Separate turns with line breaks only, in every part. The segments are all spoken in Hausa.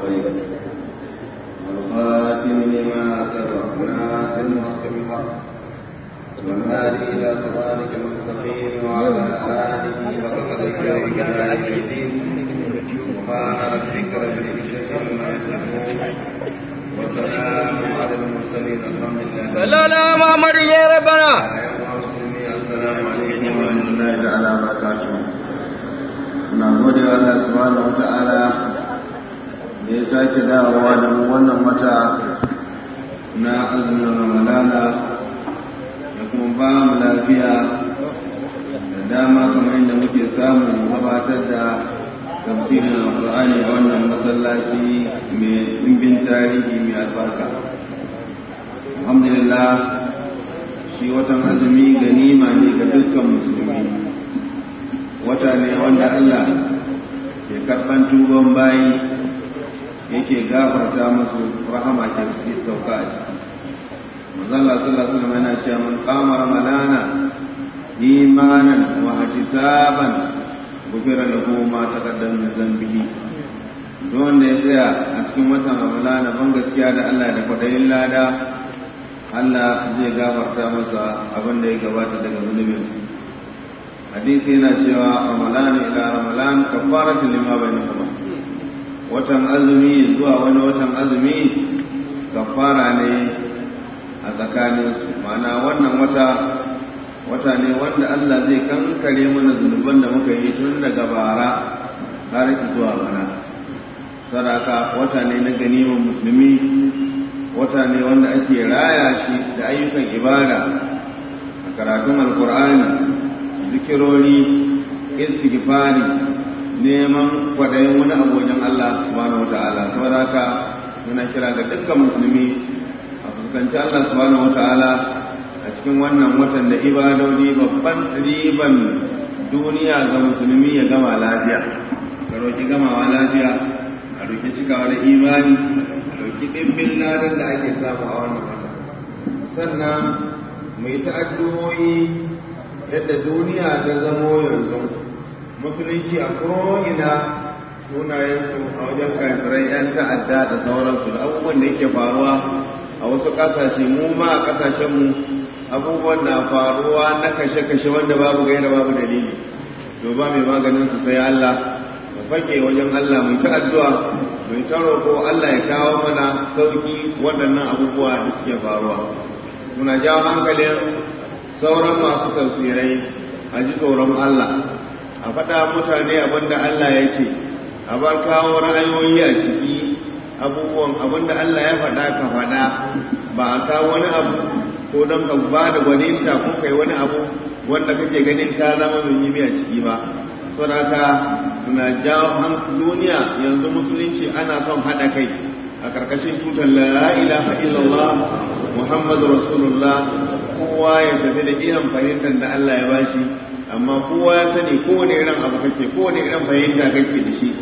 الخير والخاتم لما سبق ناصر الحق بالحق والهادي إلى صراطك المستقيم وعلى آله وصحبه وسلم سبحان ربك رب العزة عما يصفون وسلام على المرسلين الحمد لله
صلى على محمد يا ربنا
السلام عليكم ورحمة الله تعالى وبركاته na gode wa Allah subhanahu wa ta'ala da ya sake dawowa da mu wannan wata na azumin ramadana da kuma ba mu lafiya da dama kamar yadda muke samun gabatar da tafsirin alƙur'ani a wannan masallaci mai ɗimbin tarihi mai albarka alhamdulillah shi watan azumi ganima ne ga dukkan musulmi wata ne wanda Allah ke karɓan tuban bayi yake gafarta musu rahama ke suke sauka a ciki manzon Allah sallallahu alaihi wasallam yana cewa man qama ramadana imanan wa ihtisaban gufira lahu ma taqaddama min dhanbihi duk wanda ya tsaya a cikin watan ramadana ban gaskiya da Allah da kwadayin lada Allah zai gafarta masa abin da ya gabata daga zunubinsa hadisi yana cewa ramadan ila ramadan kafaratu lima bainahuma watan azumi zuwa wani watan azumi kafara ne a tsakanin su ma'ana wannan wata wata ne wanda Allah zai kankare mana zunuban da muka yi tun daga bara har zuwa bana saraka wata ne na ganiman musulmi wata ne wanda ake raya shi da ayyukan ibada a karatun alkur'ani zikirori istighfari neman kwaɗayin wani abu wajen Allah subhanahu wata'ala saboda haka muna kira ga dukkan musulmi a fuskanci Allah subhanahu wata'ala a cikin wannan watan da ibadodi babban riban duniya ga musulmi ya gama lafiya ka roki gamawa lafiya a roki cikawa da imani a roki ɗimbin ladan da ake samu a wannan wata sannan mai ta'addu'o'i yadda duniya ta zamo yanzu musulunci a ko'ina sunayensu a wajen kafirai 'yan ta'adda da sauransu da abubuwan da yake faruwa a wasu ƙasashe mu ma a ƙasashenmu abubuwan na faruwa na kashe-kashe wanda babu gaira babu dalili to ba mai maganin su sai Allah mu fage wajen Allah mu ta addu'a mu ta roƙo Allah ya kawo mana sauki waɗannan abubuwa da suke faruwa muna jawo hankalin sauran masu tafsirai a ji tsoron Allah a faɗa mutane abinda Allah ya ce a bar kawo ra'ayoyi a ciki abubuwan abinda Allah ya faɗa ka faɗa ba a kawo wani abu ko don ka ba da gwaninta ko kai wani abu wanda kake ganin ta zama mai yi a ciki ba saboda muna jawo duniya yanzu musulunci ana son haɗa kai a ƙarƙashin tutar la ilaha illallah muhammadu rasulullah kowa ya tafi da irin fahimtar da Allah ya bashi amma kowa ya sani kowane irin abu kake kowane irin fahimta kake da shi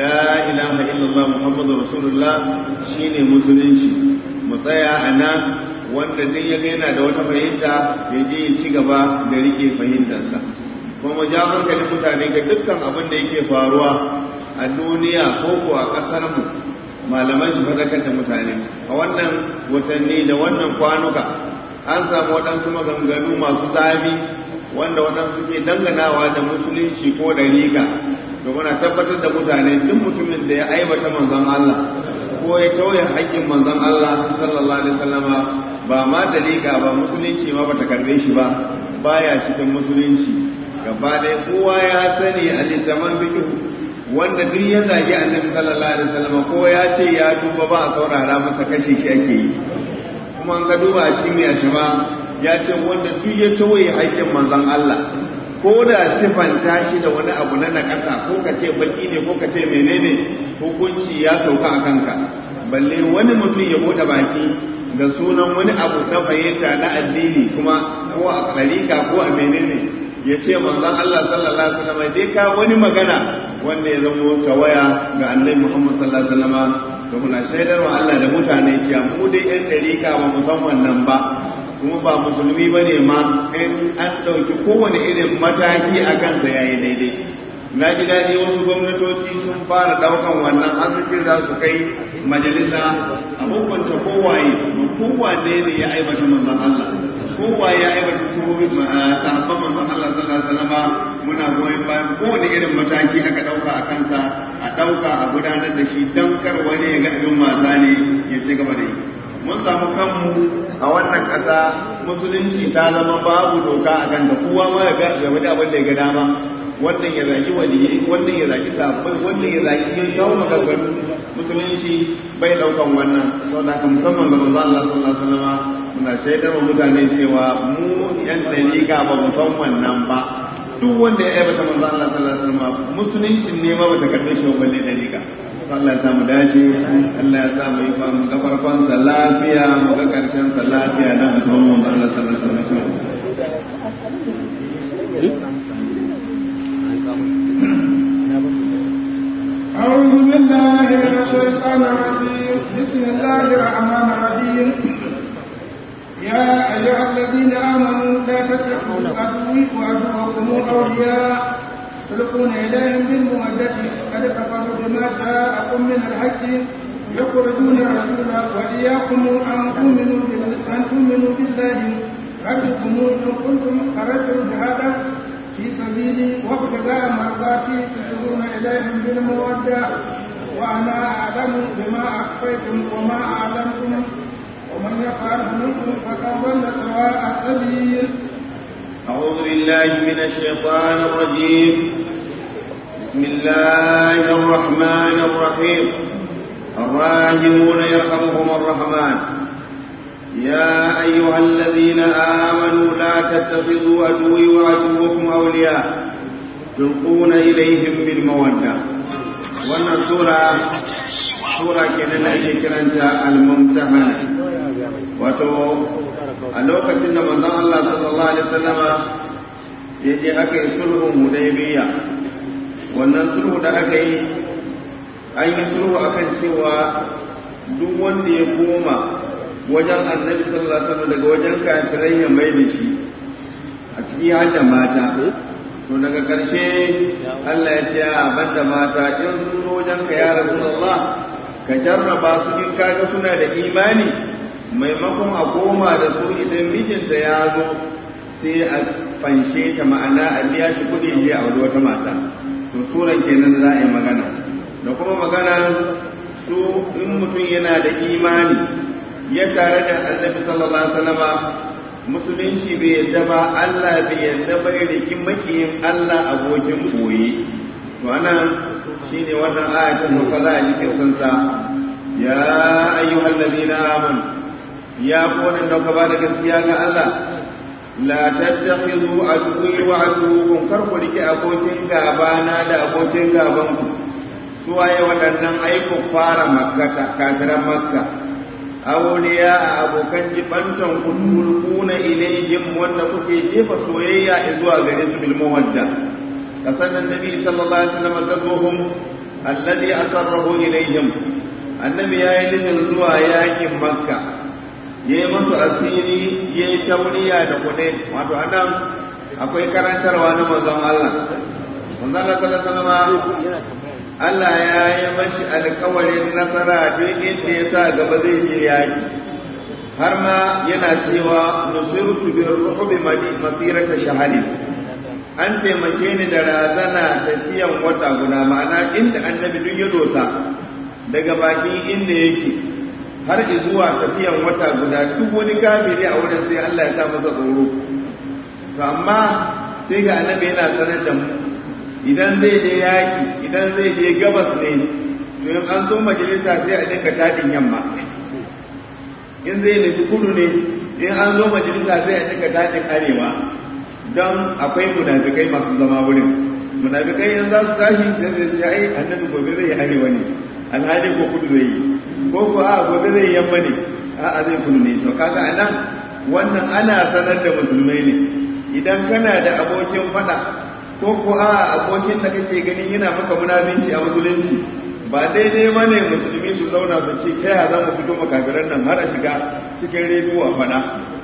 la ilaha illallah muhammadu rasulullah shine musulunci mu tsaya a nan wanda duk ya yana da wata fahimta ya je ya ci gaba da rike fahimtarsa kuma ja hankalin mutane ga dukkan abin da yake faruwa a duniya ko ko a ƙasar mu malaman shi fadakar da mutane a wannan watanni da wannan kwanuka an samu waɗansu maganganu masu zafi wanda waɗansu ke danganawa da musulunci ko da riga to muna tabbatar da mutane duk mutumin da ya aibata manzon Allah ko ya tauye haƙƙin manzon Allah sallallahu alaihi wasallama ba ma da riga ba musulunci ma bata karbe shi ba baya cikin musulunci gaba ɗaya kowa ya sani a littafin fiqh wanda duk ya zagi annabi sallallahu alaihi wasallama ko ya ce ya tuba ba a saurara masa kashe shi ake yi kuma an ga duba a cikin mai ba ya ce wanda duk ya tawaye haƙƙin manzon Allah ko da sifanta shi da wani abu na nakasa ko ka ce baki ne ko ka ce menene hukunci ya sauka a kanka balle wani mutum ya bude baki da sunan wani abu na fahimta na addini kuma ko a ɗarika ko a menene ya ce manzon Allah sallallahu alaihi wasallam dai ka wani magana wanda ya zama tawaya ga annabi Muhammad sallallahu alaihi wasallam to muna shaidar wa Allah da mutane cewa mu dai ɗan ɗarika ba mu san wannan ba kuma ba musulmi ba ne ma in an ɗauki kowane irin mataki a kansa ya yi daidai na ji daɗi wasu gwamnatoci sun fara ɗaukan wannan arzikin za su kai majalisa a hukunta kowaye kowane ne ya aibata manzon Allah kowaye ya aibata suhobin sahabban manzon Allah sallallahu alaihi wasallam muna goyon bayan kowane irin mataki aka ɗauka a kansa a ɗauka a gudanar da shi don kar wani ya ga abin wasa ne ya ci gaba da yi mun samu kanmu a wannan ƙasa musulunci ta zama babu doka a kan da kowa ma ya ga wani abin da ya ga dama wannan ya zagi waliyai wannan ya zagi sabbai wannan ya zagi yin kawo maganganu musulunci bai daukan wannan saboda haka musamman ga manzo Allah sallallahu alaihi wasallam muna shaidar wa mutane cewa mu yan dalika ba mu san wannan ba duk wanda ya aibata manzo Allah sallallahu alaihi wasallam musuluncin ne ma bata karbe shi balle dalika Allah ya samu dace Allah ya sa mu yi mu ga farkon sa lafiya mu ga karshen sa lafiya da mutum manzo Allah sallallahu alaihi wasallam
أعوذ بالله من الشيطان الرجيم بسم الله الرحمن الرحيم يا أيها الذين آمنوا لا تتخذوا عدوي وعدوكم أولياء تلقون إليهم بالمودة قد كفروا بما جاءكم من الحق يخرجون الرسول وإياكم أن تؤمنوا أن تؤمنوا بالله ربكم إن كنتم خرجتم جهادا في سبيلي وابتغاء مرضاتي تسرون إليهم بالمودة وأنا أعلم بما أخفيتم وما أعلمتم ومن يفعله منكم فقد ضل سواء السبيل
أعوذ بالله من الشيطان الرجيم بسم الله الرحمن الرحيم الراحمون يرحمهم الرحمن يا أيها الذين آمنوا لا تتخذوا عدوي وعدوكم أولياء تلقون إليهم بالمودة وأن سورة سورة كنا كرنت الممتحنة wato a lokacin da manzon Allah sallallahu alaihi wasallama ya je aka yi sulhun hudaybiya wannan sulhu da aka yi an yi sulhu akan cewa duk wanda ya koma wajen annabi sallallahu alaihi wasallam daga wajen kafirai ya mai da shi a ciki har da mata to daga ƙarshe Allah ya ce a banda mata in sun zo wajen ka ya rasulullah ka jarraba su in kaga suna da imani maimakon a koma da su idan mijinta ya zo sai a fanshe ta ma'ana a biya shi kuɗi je a wani wata mata to suran kenan za a yi magana da kuma magana su in mutum yana da imani ya tare da annabi sallallahu alaihi wasallama musulunci bai yadda ba Allah bai yadda ba rikin makiyin Allah abokin koyi to anan shine wannan ayatin da za a yi kisansa ya ayyuhal ladina amanu ya kowane da ka ba da gaskiya ga Allah la tattakhidhu aduwwi wa aduwwukum kar ku rike abokin gaba na da abokin gaban ku su waye waɗannan aiku fara makka kafiran makka awliya a abokan jibantan ku tulquna ilayhim wanda kuke jefa soyayya zuwa gare su bil mawadda kasan annabi sallallahu alaihi wasallam zabuhum alladhi asarrahu ilayhim annabi yayi nufin zuwa yakin makka ya yi masu asiri ya yi tauriya da kuɗi wato anan akwai karantarwa na manzon Allah manzon Allah sallallahu alaihi Allah ya yi mashi alkawarin nasara duk inda ya sa gaba zai je yaki har ma yana cewa nusirtu bi ruhubi masirata shahadi an taimake ni da razana tafiyan wata guda ma'ana inda annabi duk ya dosa daga bakin inda yake har zuwa tafiyan wata guda duk wani kafiri a wurin sai Allah ya sa masa tsoro to amma sai ga annabi yana sanar da mu idan zai je yaki idan zai je gabas ne to in an zo majalisa sai a dinka tadin yamma in zai nufi kudu ne in an zo majalisa sai a dinka tadin arewa don akwai munafikai masu zama wurin munafikai in za su tashi sai su ce ai annabi gobe zai yi arewa ne alhali ko kudu zai yi ko ko a gobe zai yamma ne a zai kudu ne to kaga anan wannan ana sanar da musulmai ne idan kana da abokin fada ko ko a abokin da kake ganin yana maka munafinci a musulunci ba daidai ba ne musulmi su zauna su ce ta yaya za mu fito makafiran nan har a shiga cikin rediyo a fada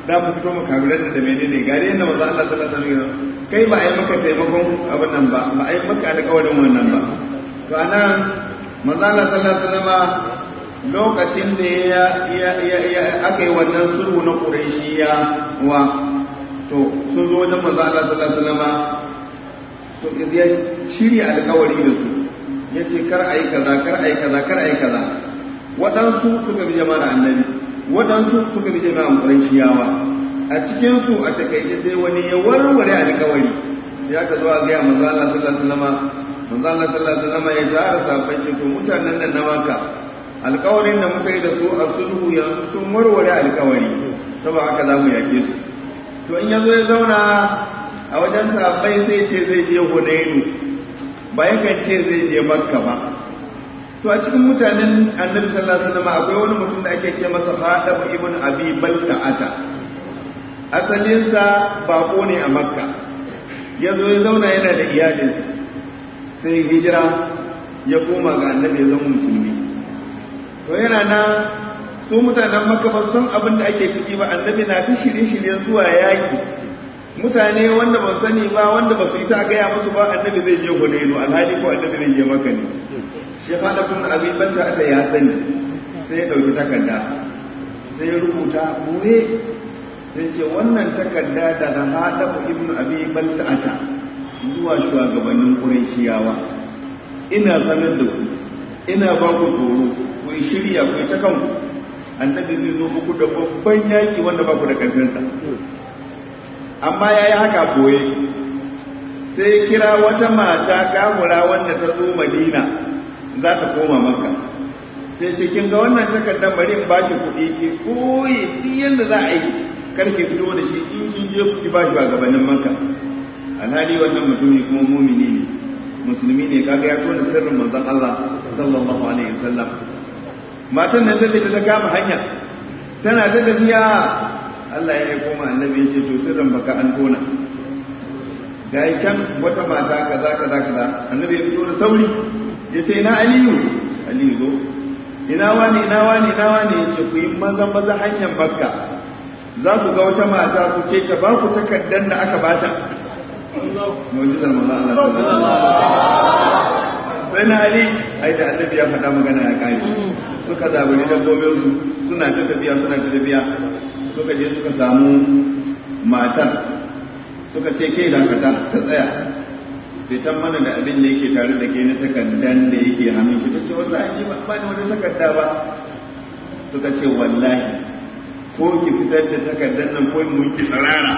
da mu fito mu kabilar da menene gari yadda manzo Allah sallallahu alaihi wasallam kai ba a yi maka taimakon abin nan ba ba a yi maka alƙawarin wannan ba to anan manzo Allah sallallahu alaihi wasallam lokacin da ya ya ya aka yi wannan sulhu na Qurayshiya wa to sun zo wajen manzo Allah sallallahu alaihi wasallam to ya shirya alƙawari da su yace kar ayi kaza kar ayi kaza kar ayi kaza waɗansu suka bi jama'ar annabi waɗansu suka bi jama'ar Qurayshiyawa a cikin su a takaice sai wani ya warware alƙawari ya ka zo a ga manzo Allah sallallahu alaihi wasallam manzo Allah sallallahu alaihi wasallam ya tara sahabbai ce to mutanen nan na maka alƙawarin da muka yi da su a sulhu yanzu sun warware alƙawari saboda haka za mu yake su to in ya zo ya zauna a wajen sahabbai sai ce zai je Hunainu ba yakan ce zai je Makka ba to a cikin mutanen Annabi sallallahu alaihi wasallam akwai wani mutum da ake ce masa Hadab ibn Abi Balta'ata asalinsa bako ne a Makka ya zo ya zauna yana da iyalinsa sai hijira ya koma ga Annabi ya zama musulmi to yana nan su mutanen Makka ba san abin da ake ciki ba Annabi na ta shirye-shiryen zuwa yaki mutane wanda ban sani ba wanda ba su isa gaya musu ba annabi zai je hunainu alhali ko annabi zai je maka ne shi hada kun abin banta ata ya sani sai ya dauki takarda sai ya rubuta boye sai ce wannan takarda daga hada ibnu abi banta ata zuwa shugabannin qurayshiyawa ina sanar da ku ina ba ku tsoro ku shirya ku ta kanku annabi zai zo muku da babban yaki wanda ba ku da karfinsa amma ya yi haka koye sai kira wata mata kamura wanda ta zo madina za ta koma maka sai cikin ga wannan takardar bari in baki kuɗi ki koyi duk yadda za a yi karke fito da shi in kin je ku ba shi a gabanin maka alhali wannan mutumi kuma mumini ne musulmi ne kaga ya tona sirrin manzon Allah sallallahu alaihi wasallam matan nan ta ta kama hanya tana ta tafiya Allah ya koma annabi ya ce to sirrin baka an tona ga can wata mata kaza kaza kaza annabi ya fito da sauri ya ce ina aliyu aliyu zo ina wani ina wani ina wani ya ce ku yi maza maza hanyar makka za ku ga wata mata ku ce ta ba ku takardar da aka bata mu'jizar manzo Allah sai na ali ai da annabi ya faɗa magana ya kai suka zaburi dabbobin su suna ta tafiya suna ta tafiya suka je suka samu matar suka ce ke dakata ta tsaya fitan mana da abin da yake tare da ke na takardan da yake hannun shi ta ce wallahi ba ba ni wata takarda ba suka ce wallahi ko ki fitar da takardan nan ko mun ki tsarara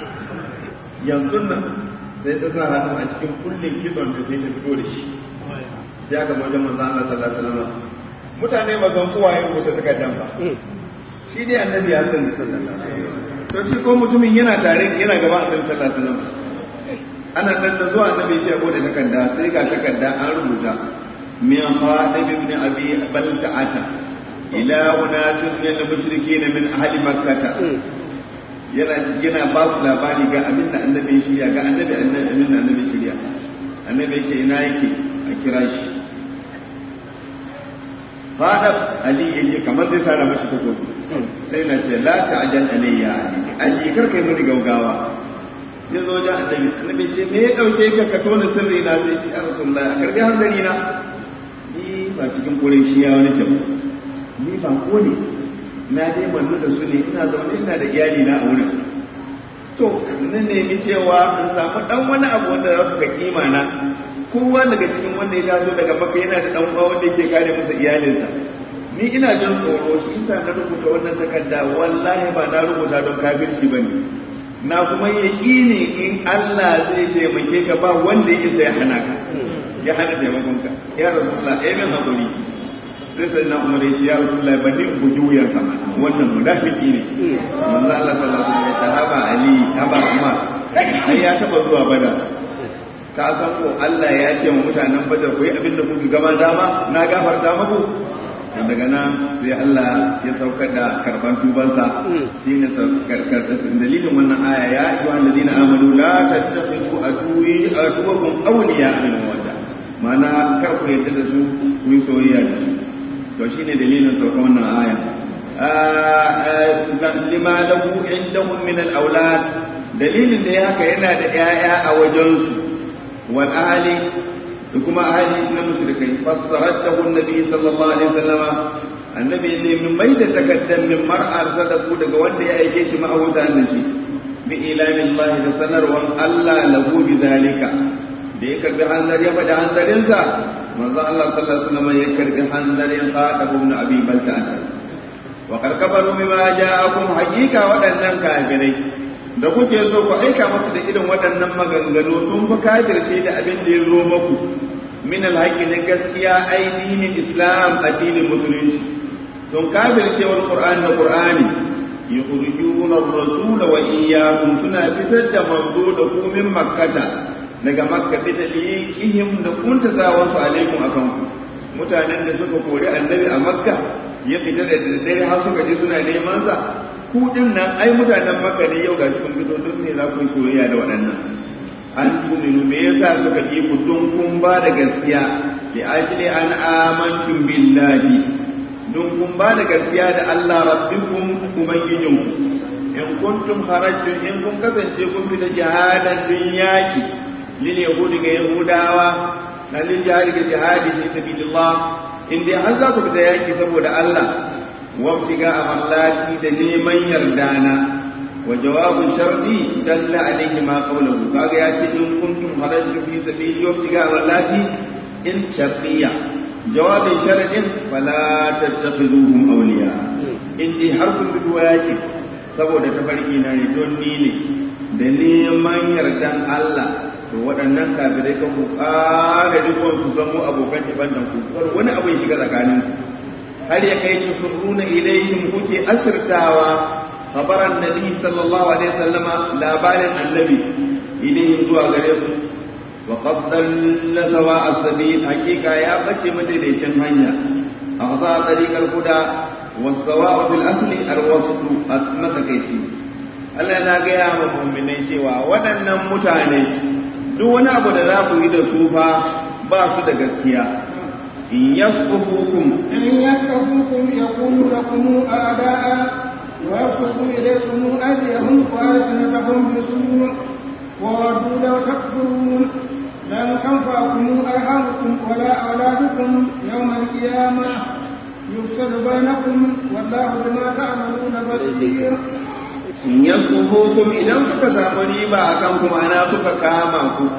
yanzu nan sai ta sa hannu a cikin kullin kitson ta sai ta fito da shi sai aka wajen manzo Allah sallallahu alaihi wasallam mutane ba zan kowa yin rubuta takardan ba shi dai annabi ya sani sallallahu alaihi wasallam to shi ko mutumin yana tare yana gaba annabi sallallahu alaihi wasallam ana nan da zuwa annabi ya bude takarda sai ga takarda an rubuta min khatib ibn abi balta'ata ila unatun min al-mushrikeen min ahli makkah yana yana ba su labari ga abin da annabi shirya ga annabi annabi da annabi shirya annabi yake ina yake a kira shi fadab ali yake kamar zai sara mashi takobi sai na ce la ta'jal alayya ali ali kar kai mini gaugawa ya zo da annabi annabi ce me ya dauke ka ka tona sirri na sai ce ya rasulullahi a karbi hanzari na ni ba cikin kore shi ya wani kyau ni ba ko ne na dai mannu da su ne ina zaune ina da iyali na a wurin to na nemi cewa in samu dan wani abu wanda za su ga kima na kowa daga cikin wanda ya taso daga maka yana da dan uwa wanda yake kare masa iyalinsa ni ina jin tsoro shi yasa na rubuta wannan takarda wallahi ba na rubuta don kafirci bane na kuma yaƙini in Allah zai taimake ka ba wanda ya isa ya hana ka ya hana taimakon ka ya rasulullah eh min hakuri sai sai na umar yace ya rasulullah ban ni buji wuyan sama wannan munafiki ne manzo Allah sallallahu alaihi wasallam sahaba ali haba umar ai ya taba zuwa badar ka san ko Allah ya ce wa mutanen badar ku yi abin da kuka gama dama na gafarta muku daga nan sai Allah ya saukar da karban tubansa shine saukar dalilin wannan aya ya ayyuhal ladina amanu la tattakhidhu aduwi aduwakum awliya min mawadda mana kar ku yadda da su ku yi soyayya da su to shine dalilin saukar wannan aya lima lahu indahum min al-aulad dalilin da ya haka yana da 'ya'ya a wajensu wal ahli da kuma ahli na mushrikai fassaratahu annabi sallallahu alaihi wasallama annabi ne min mai da takaddan min mar'ar sadaku daga wanda ya aike shi ma'abuta da shi bi ilamin Allah da sanarwan Allah lahu bi zalika da ya karbi hanzar ya faɗi hanzarinsa manzo Allah sallallahu alaihi wasallam ya karbi hanzarin Khatib ibn Abi Balta'a wa karkabaru bima ja'akum haqiqa waɗannan kafirai da kuke so ku aika masu da irin waɗannan maganganu sun fi kafirce da abin da ya zo muku min alhaƙi na gaskiya ainihin islam addinin musulunci sun kafircewar qur'ani da qur'ani yukhrijuna ar-rasul wa iyyakum suna fitar da manzo da ku min makkata daga makka fita liqihim da kuntazawan su alaikum akan ku mutanen da suka kori annabi a makka ya fita da daddare har suka je suna neman sa ku din nan ai mutanen makka ne yau gashi kun fito duk ne za ku yi soyayya da waɗannan an tuminu me yasa suka ki ku don kun ba da gaskiya li ajli an amantum billahi don kun ba da gaskiya da Allah rabbikum ubangijinku in kuntum kharajtum in kun kasance kun fita jihadan dun yaki lil yahudi ga yahudawa na lil jihadi ga jihadi fi sabilillah in dai har za ku fita yaki saboda Allah wabtiga amallati da neman yardana wa jawabun shardi dalla alayhi ma qawluhu kaga ya ce in kuntum kharajtum fi sabili wabtiga amallati in shartiyya jawabin sharadin fala tattakhiduhum awliya in dai har kun bi yaki saboda tafarki na ne don ni ne da neman yardan Allah to waɗannan kafirai kan ku ƙara rikon su zamo abokan ibandan ku wani abu ya shiga tsakanin har ya kai tusurruna ilaihim kuke asirtawa khabaran nabi sallallahu alaihi wasallama labarin annabi ilaihim zuwa gare su wa qad dalla sawa as-sabil hakika ya bace madaidaicin hanya akhza tariqal huda was-sawa fil asli al-wasl at-matakaici Allah na gaya wa mu'minai cewa waɗannan mutane duk wani abu da za ku yi da su fa ba su da gaskiya in yasqufukum
إن يثقفوكم يكونوا لكم أعداء ويبسطوا إليكم أيديهم وألسنتهم بسوء وودوا لو تكفرون لن تنفعكم أرحامكم ولا أولادكم يوم القيامة يفصل بينكم والله بما تعملون بصير
in yasqufukum idan suka samu riba akan ku ma'ana suka kama ku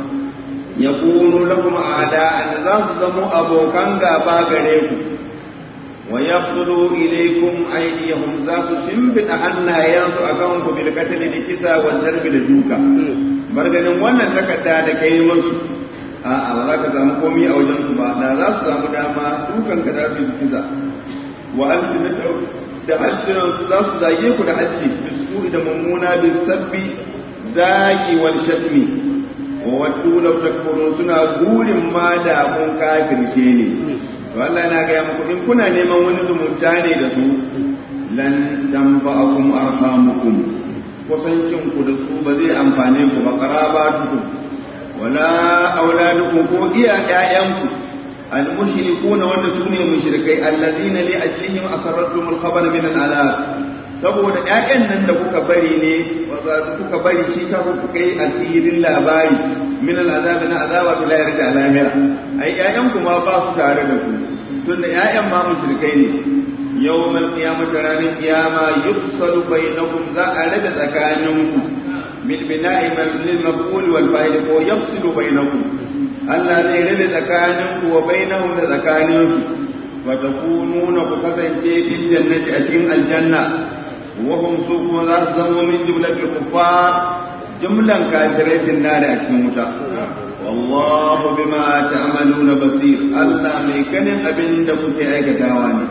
yakunu lakum a'da'an za su zamo abokan gaba gare ku wa yaqtulu ilaykum aydiyahum za su shimfida hannayensu akan ku bil qatl da kisa wa darbi da duka bar ganin wannan takarda da kai musu a'a ba za ka samu komai a wajen su ba da za su samu dama dukan ka za su yi kisa wa alsinatu da hajjiran su za su zage ku da hajji bisu da mummuna bisabbi zagi wal shatmi wa waddu law takfurun suna gurin ma da kun kafirce ne to Allah na ga muku in kuna neman wani zumunta ne da su lan tanfa'akum arhamukum kusancin ku da su ba zai amfane ku ba qarabatukum wala auladukum ko iya ƴaƴanku المشركون wanda su ne mushrikai allazina li ajlihim asarratum al-khabar min al-alab saboda ƴaƴan nan da kuka bari ne kuka bari shi ka kuka yi asirin labari min al-azab na azaba bil yarda alamira ai ƴaƴan kuma ba su tare da ku tunda ƴaƴan ma mushrikai ne yawmal qiyamati ranar qiyama yufsalu bainakum za a rada tsakaninku bil bina'i lil maf'ul wal fa'il ko yafsilu bainakum Allah zai rabe tsakaninku wa bainahum da tsakaninsu wa takununa ku kasance fil jannati a cikin aljanna wa hum su kuma za su zama min jumlatil kuffar jumlan kafirai fil nar a cikin wuta wallahu bima ta'maluna basir Allah mai ganin abin da kuke aikatawa ne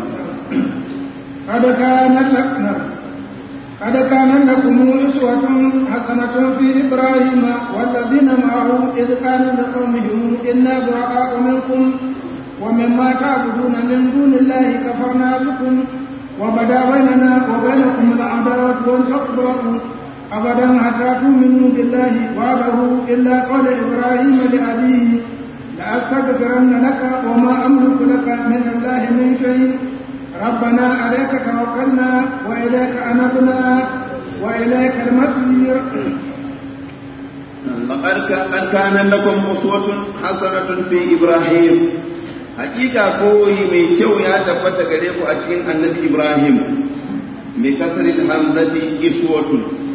قد كانت لكم قد كان لكم أسوة حسنة في إبراهيم والذين معه إذ قالوا لقومهم إنا براء منكم ومما تعبدون من دون الله كفرنا بكم وبدا بيننا وبينكم العداوة والبغضاء أبدا حتى تؤمنوا بالله وحده إلا قول إبراهيم لأبيه لأستغفرن لك وما أملك لك من الله من شيء ربنا عليك توكلنا وإليك أنبنا وإليك المصير
لقد كان لكم أسوة حسنة في إبراهيم حقيقة قوي من كو يا تفت غريب أتكين النبي إبراهيم بكسر الحمزة إسوة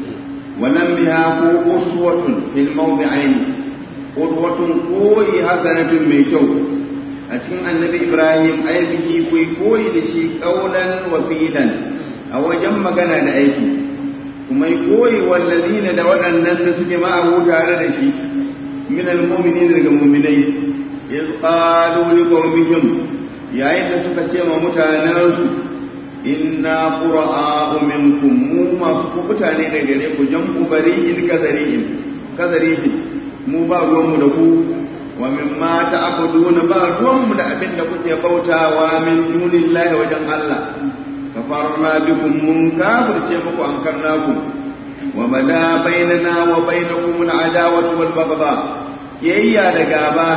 ولم بها أسوة في الموضعين قدوة قوي حسنة من كو أتكين النبي إبراهيم أي به كوي قوي لشي قولا وفيلا أو جمع كان لأيكي kuma yi koyi wallazina da waɗannan da suke ma'abu tare da shi min almu'minin daga mu'minai iz qalu li qawmihim yayin da suka ce ma mutanensu inna qura'u minkum mu masu kubuta ne daga gare ku jam'u bari'in kazari'in kazari'in mu ba ruwanmu da ku wa mimma ta'buduna ba ruwanmu da abin da kuke bautawa min dunillahi wajen Allah كفرنا بكم منكر تيمكم أنكرناكم وبدا بيننا وبينكم العداوة والبغضاء يا دغابا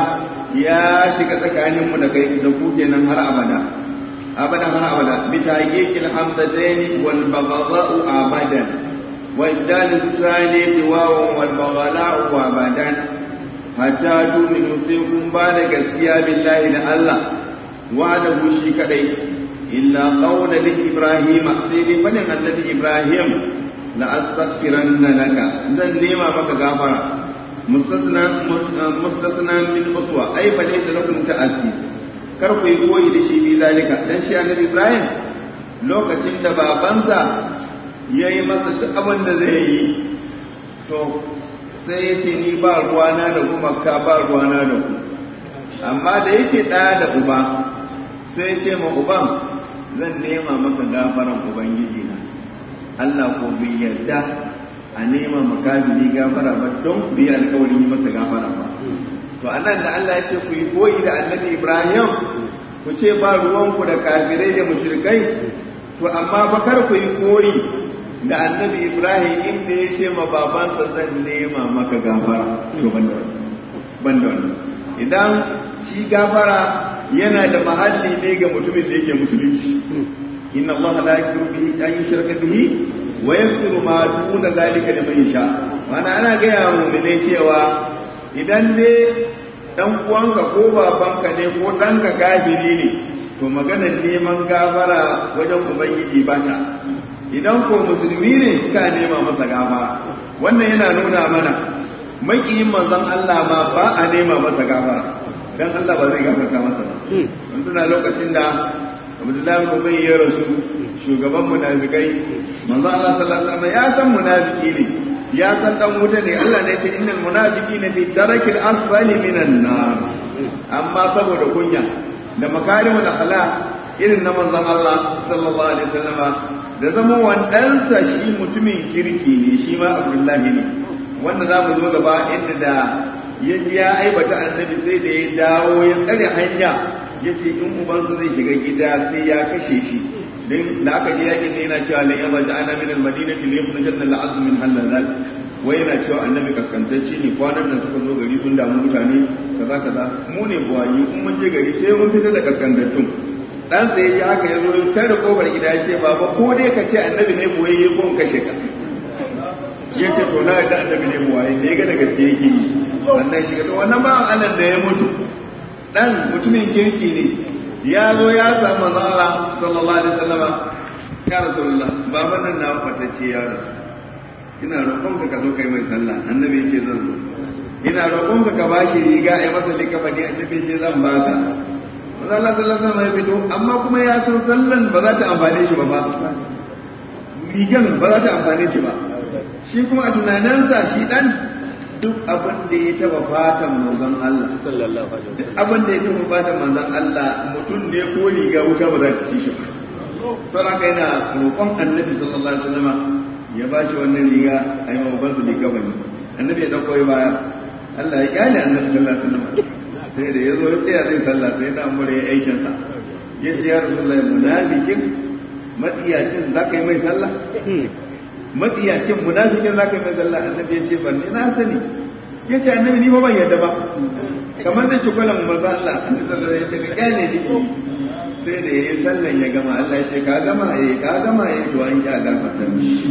يا shiga tsakaninmu da kai da ku kenan har abada abada har abada bi taqiq al hamdatayn wal baghdha'u abadan wa ibdal as-salati wa wal baghdha'u abadan hatta tu'minu sai kun ba da gaskiya billahi da Allah wa da shi kadai إلا قول لإبراهيم سيدي فلن الذي إبراهيم لأستغفرن لك ذن لما بك غافرا مستثنى مستثنى من أسوة أي فليس لكم تأسي karku yi koyi da shi bi zalika dan shi annabi Ibrahim lokacin da babansa ya yi masa duk abin da zai yi to sai ya ce ni ba ruwana da kuma ka ba ruwana da ku amma da yake ɗaya da uba sai ce ma uban zan nema maka gafaran ubangiji na Allah ko bai yarda a nema makafiri gafara ba don ku yi alkawarin yi masa gafara ba to anan da Allah ya ce ku yi koyi da annabi Ibrahim ku ce ba ruwanku da kafirai da mushrikai to amma ba kar ku yi koyi da annabi Ibrahim inda ya ce ma babansa zan nema maka gafara to ban da wannan idan shi gafara yana da mahalli ne ga mutumin da yake musulunci inna allaha la yaghfiru bihi an yushraka bihi wa yaghfiru ma duna zalika liman yasha mana ana gaya mu ne cewa idan ne dan uwanka ko babanka ne ko ɗanka kafiri ne to maganar neman gafara wajen ubangiji ba ta idan ko musulmi ne ka nema masa gafara wannan yana nuna mana makiyin manzon Allah ma ba a nema masa gafara dan Allah ba zai gafarta masa ba mun tuna lokacin da Abdullahi bin Ubay ya rasu shugaban munafikai manzo Allah sallallahu alaihi wasallam ya san munafiki ne ya san dan wuta ne Allah ne ya ce innal munafiqina fi darakil asfali minan nar amma saboda kunya da makarimul akhlaq irin na manzon Allah sallallahu alaihi wasallam da zama wandansa shi mutumin kirki ne shi ma Abdullahi ne wanda za mu zo gaba inda da ya ji ya aibata annabi sai da ya dawo ya tsare hanya ya ce in ubansa zai shiga gida sai ya kashe shi don da aka je yakin ne yana cewa la yaba da ana min al-madinati li yukhrijan al-azm min halal wai yana cewa annabi kaskantacce ne kwanan nan suka zo gari sun damu mutane kaza kaza mu ne buwayi in mun je gari sai mun fita da kaskantattun dan sai ya haka ya zo tare kofar gida ya ce baba ko dai ka ce annabi ne buwaye ko in kashe ka ya ce to na da annabi ne buwaye sai ga da gaske yake yi wannan shiga to wannan ba Allah da ya mutu dan mutumin kirki ne ya zo ya samu manzo Allah sallallahu alaihi wasallam ya rasulullah baban nan na fatacce ya rasu ina roƙon ka zo kai mai sallah annabi ya ce zan zo ina roƙon ka ka bashi riga ai masa likafani annabi ya ce zan baka manzo Allah sallallahu alaihi wasallam ya fito amma kuma ya san sallan ba za ta amfane shi ba ba rigan ba za ta amfane shi ba shi kuma a tunaninsa shi dan duk abin da ya taba fatan manzon Allah
sallallahu alaihi wasallam
abin da ya taba fatan manzon Allah mutum ne ko riga wuta ba za ta ci shi ba saboda yana roƙon annabi sallallahu alaihi wasallam ya ba shi wannan riga a yi maban su riga bane annabi ya dauko ya baya Allah ya kyale annabi sallallahu alaihi wasallam sai da ya zo ya tsaya zai sallah sai da amure ya aikin sa ya ce ya rasulullahi munafikin matsiyacin za ka yi mai sallah matsiyacin munafikin za ka yi mai sallah annabi ya ce ban ni na sani ya ce annabi ni ba ban yadda ba kamar da cikwalan manzo Allah annabi sallallahu alaihi wasallam ya ce ka kyale ni sai da yayi sallan ya gama Allah ya ce ka gama eh ka gama eh to an ya gafarta mishi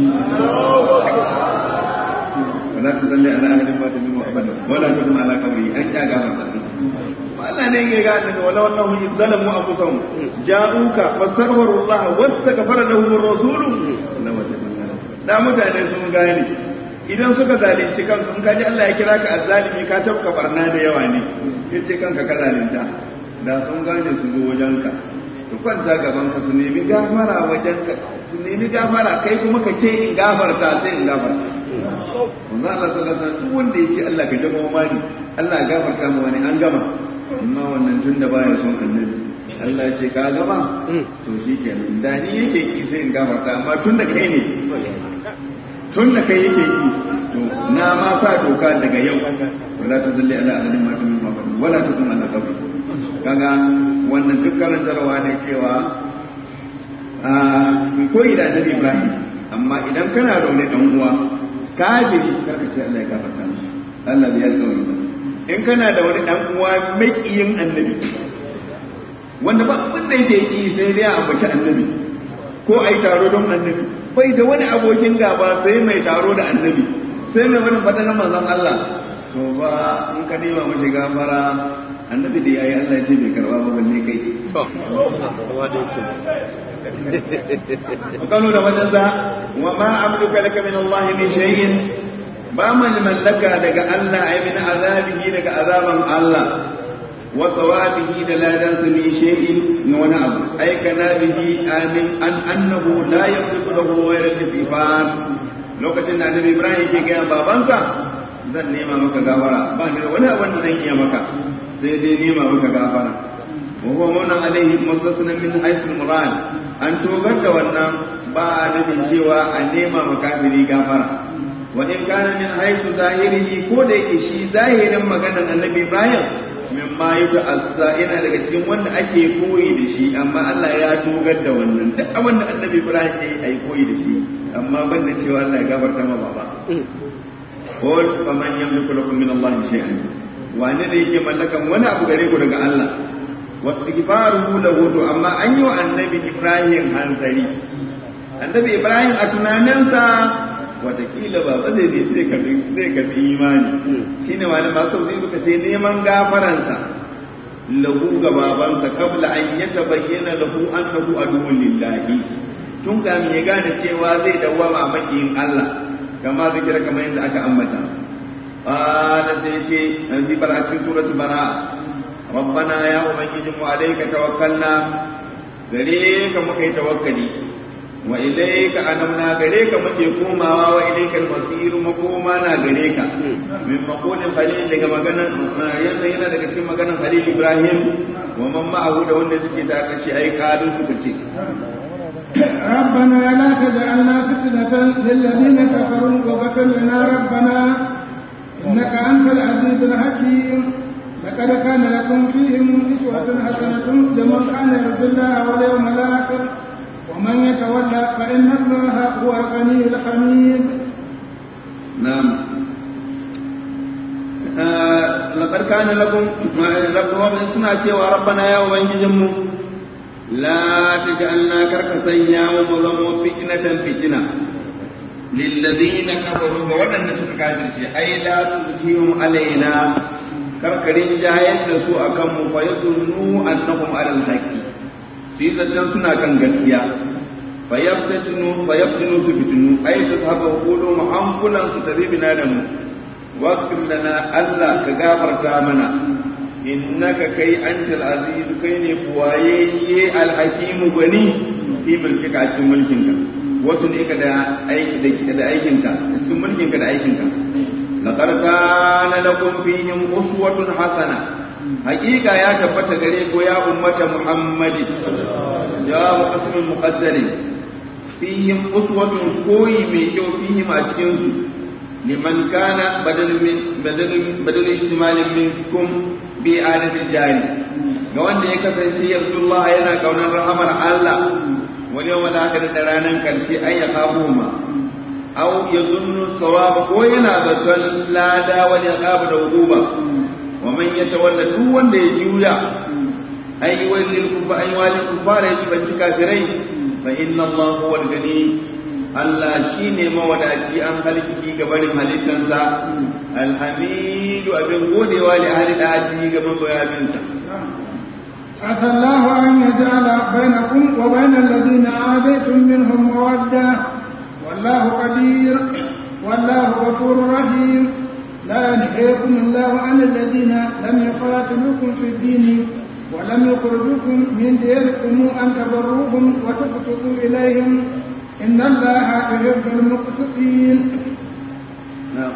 wala tusalli ala ahadin mata min abada wala taqum ala qabri an ya gafarta mishi Allah ne ya ga annabi wala wallahu izzalamu anfusahum ja'uka fastaghfiru Allah wastaghfara lahum ar-rasul da mutane sun gane idan suka zalunci kansu in kaji Allah ya kira ka azzalimi ka tafka barna da yawa ne yace kanka ka zalunta da sun gane su zo wajenka su kwanta gaban ka su nemi gafara wajenka su nemi gafara kai kuma ka ce in gafarta sai in gafarta manzo Allah sallallahu alaihi wasallam duk wanda yace Allah ka jama mani Allah ya gafarta mu wani an gama amma wannan tun da baya son annabi Allah ya ce ka gama to shikenan da ni yake ki sai in gafarta amma tun da kai ne tun da kai yake ki to na ma sa doka daga yau wala ta zalli ala ahadin ma min mafad wala ta kuma ala qabri kaga wannan duk karantarwa ne cewa a koyi da annabi Ibrahim amma idan kana da wani dan uwa kafiri karka ce Allah ya gafarta mishi Allah bai alƙawari ba in kana da wani dan uwa makiyin annabi wanda ba abin da yake yi sai dai a ambaci annabi ko ai taro don annabi bai da wani abokin gaba sai mai taro da annabi sai mai wani fata na manzon Allah to ba in ka nema mashi gafara annabi da yayi Allah ya ce bai karba ba balle kai kano da wajen za wa ma amluka laka min Allah min shay'in ba man mallaka daga Allah ay min azabihi daga azaban Allah wa sawabihi da ladan sa min shay'in ni wani abu ay kana bihi amin an annahu la yamliku lahu ghayra al-istighfar lokacin da Annabi Ibrahim ke ga babansa zan nema maka gafara ba ni da wani abin da zan iya maka sai dai nema maka gafara wa huwa mawnan alaihi mustasna min haythu murad an togar da wannan ba a nufin cewa a nema makafiri gafara wa in kana min haythu zahirihi ko da yake shi zahirin maganar annabi Ibrahim min ma yuta assa yana daga cikin wanda ake koyi da shi amma Allah ya togar da wannan duk abin da annabi Ibrahim ya yi ai koyi da shi amma ban da cewa Allah ya gafarta ma baba qul faman yamliku lakum min Allah shay'an wani da yake mallakan wani abu gare ku daga Allah wastighfaruhu lahu to amma an yi wa annabi Ibrahim hanzari annabi Ibrahim a tunaninsa watakila ba ba zai zai karbi zai karbi imani shine wani masu sai suka ce neman gafaransa lahu ga babansa kabla an yatabayyana lahu annahu aduwwun lillahi tun kamin ya gane cewa zai dawwama a makiyin Allah kama zikira kamar yadda aka ambata qala sai ce an fi baratun suratu bara rabbana ya ubangiji mu alayka tawakkalna gare ka muka yi tawakkali wa ilayka anamna gare ka muke komawa wa ilayka al-masir makoma na gare ka min maqulin khalil daga maganan yanda yana daga cikin maganan khalil ibrahim wa man ma'ahu da wanda suke tare da shi ai kalu suka ce
ربنا لا تجعلنا فتنة للذين كفروا وغفر لنا ربنا إنك أنت العزيز الحكيم لقد كان لكم فيهم أسوة حسنة لمن كان يرجو الله واليوم الآخر ومن يتولى فإن الله هو الغني الحميد
نعم لقد كان لكم لكم سنة وربنا يا وبنجمو لا تجعلنا كركسيا ومظلم فتنة فتنة للذين كفروا وودن سك كافر شيء أي لا تظهرهم علينا كركرين جاية سوء كم فيظنوا أنهم على الحق في ذاتن سنة كان gaskiya فيفتنوا فيفتنوا سفتنوا أي تذهب وقولوا محنقلا ستذيبنا دمو واغفر لنا ألا كغافر تامنا innaka kai antal aziz kai ne buwayayye alhakimu gani fi mulkika a cikin mulkinka wasu ne ka da aiki da da aikinka cikin mulkinka da aikinka laqad kana lakum fihim uswatun hasana haqiqa ya tabbata gare ko ya ummata muhammadi jawabu qasmin muqaddarin fihim uswatun koyi mai kyau fihim a cikin su liman kana badal min badal badal ihtimalin minkum bi adadin jari ga wanda ya kasance yarjullah yana kaunar rahamar Allah wani yau da da ranar karshe ai ya kafu ma au ya zunnu sawaba ko yana zaton lada wani ya kafu da hukuma wa man ya tawalla duk wanda ya juya ai walil kufa ai walil kufara yaji banci kafirai fa inna Allah huwal gani Allah shine mawadaci an halkiki ga barin halittansa alhamidu abin godewa li ahli da'ati ga magoyaminsa
عسى الله أن يجعل بينكم وبين الذين عاديتم منهم مودة والله قدير والله غفور رحيم لا ينهيكم الله عن الذين لم يقاتلوكم في الدين ولم يخرجوكم من ديركم أن تبروهم وتقسطوا إليهم إن الله يحب المقسطين
نعم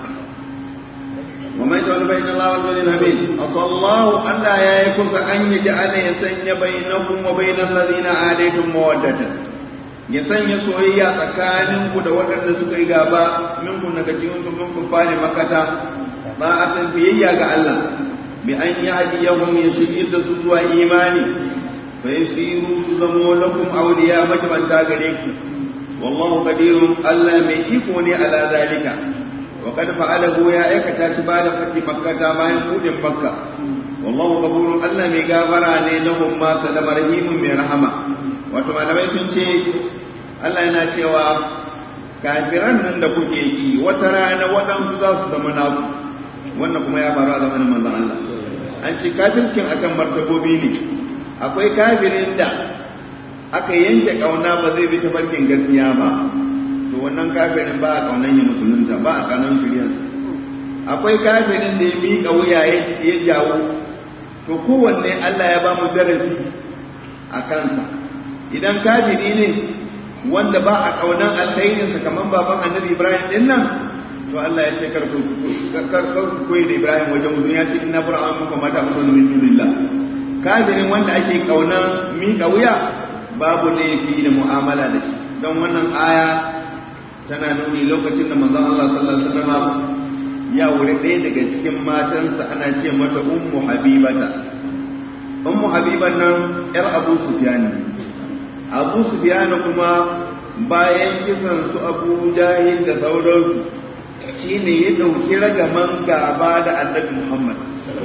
ومن يجعل بين الله والبين الحميد أصى الله أن لا يكون أن يجعل يسن بينكم وبين الذين عاديتم مودة ya sanya soyayya tsakaninku da waɗanda suka yi gaba minku daga cikin su minku fare makata ba a san biyayya ga Allah bi an yi hadiyahum ya shirye da su zuwa imani fa yasiru su zamo lakum awliya majmanta gare ku wallahu qadirun Allah mai iko ne ala zalika wa qad fa'alahu ya aikata shi ba da fati makkata bayan kudin makka wallahu ghafurun Allah mai gafara ne lahum ma salama rahimun mai rahama wato malamai sun ce Allah yana cewa kafiran nan da kuke yi wata rana waɗansu za su zama naku wannan kuma ya faru a zamanin manzon Allah an ce kafircin akan martabobi ne akwai kafirin da aka yanke kauna ba zai bi tafarkin gaskiya ba to wannan kafirin ba a kaunan ya musulunta ba a kaunan shiryarsa akwai kafirin da ya miƙa wuya ya jawo to kowanne Allah ya ba mu darasi a kansa idan kafiri ne wanda ba a kaunan alkhairinsa kamar baban annabi Ibrahim din nan to Allah ya ce karku karku koyi da Ibrahim wajen mutum ya ce inna bura'an muka mata muku min dunillah kafirin wanda ake kaunan miƙa wuya babu laifi da mu'amala da shi don wannan aya tana nuni lokacin da manzon Allah sallallahu alaihi wasallam ya wuri ɗaya daga cikin matansa ana ce mata ummu habibata ummu habiban nan yar abu sufyan abu sufyan kuma bayan kisan su abu jahil da sauransu shine ya ɗauki ragaman gaba da annabi muhammad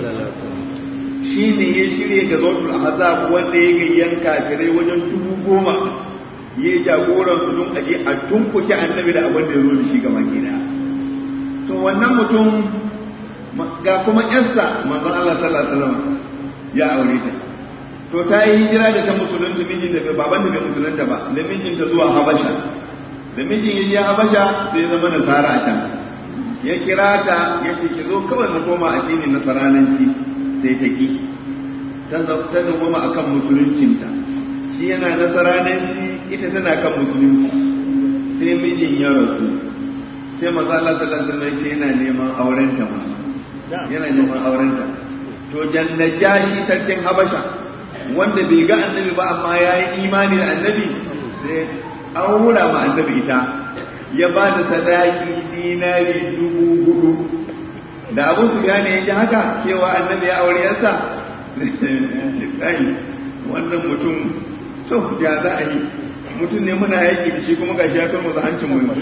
shi ne ya shirya ga zotul azab wanda ya gayyan kafirai wajen dubu goma ya jagoran su don aje a tunkuke annabi da abin da ya zo da shi ga makina to wannan mutum ga kuma yarsa manzon Allah sallallahu alaihi wasallam ya aure ta to ta yi hijira da ta musulunta mijin da baban da bai musulunta ba da mijin ta zuwa Habasha da mijin ya je Habasha sai zama nasara a can ya kira ta ya ce ki zo kawai mu koma addinin nasarananci sai ta ki ta zama a kan musuluncinta shi yana nasarananci ita tana kan musulunci sai mijin ya rasu sai maza Allah sallallahu alaihi yana neman aurenta ma yana neman aurenta to jannajashi sarkin habasha wanda bai ga annabi ba amma ya yi imani da annabi sai aura ma annabi ita ya ba da sadaki dinari dubu hudu da abu su gane ya ji haka cewa annabi ya aure yansa kai wannan mutum to ya za a yi mutum ne muna yaki da shi kuma gashi ya turmu da hancin mu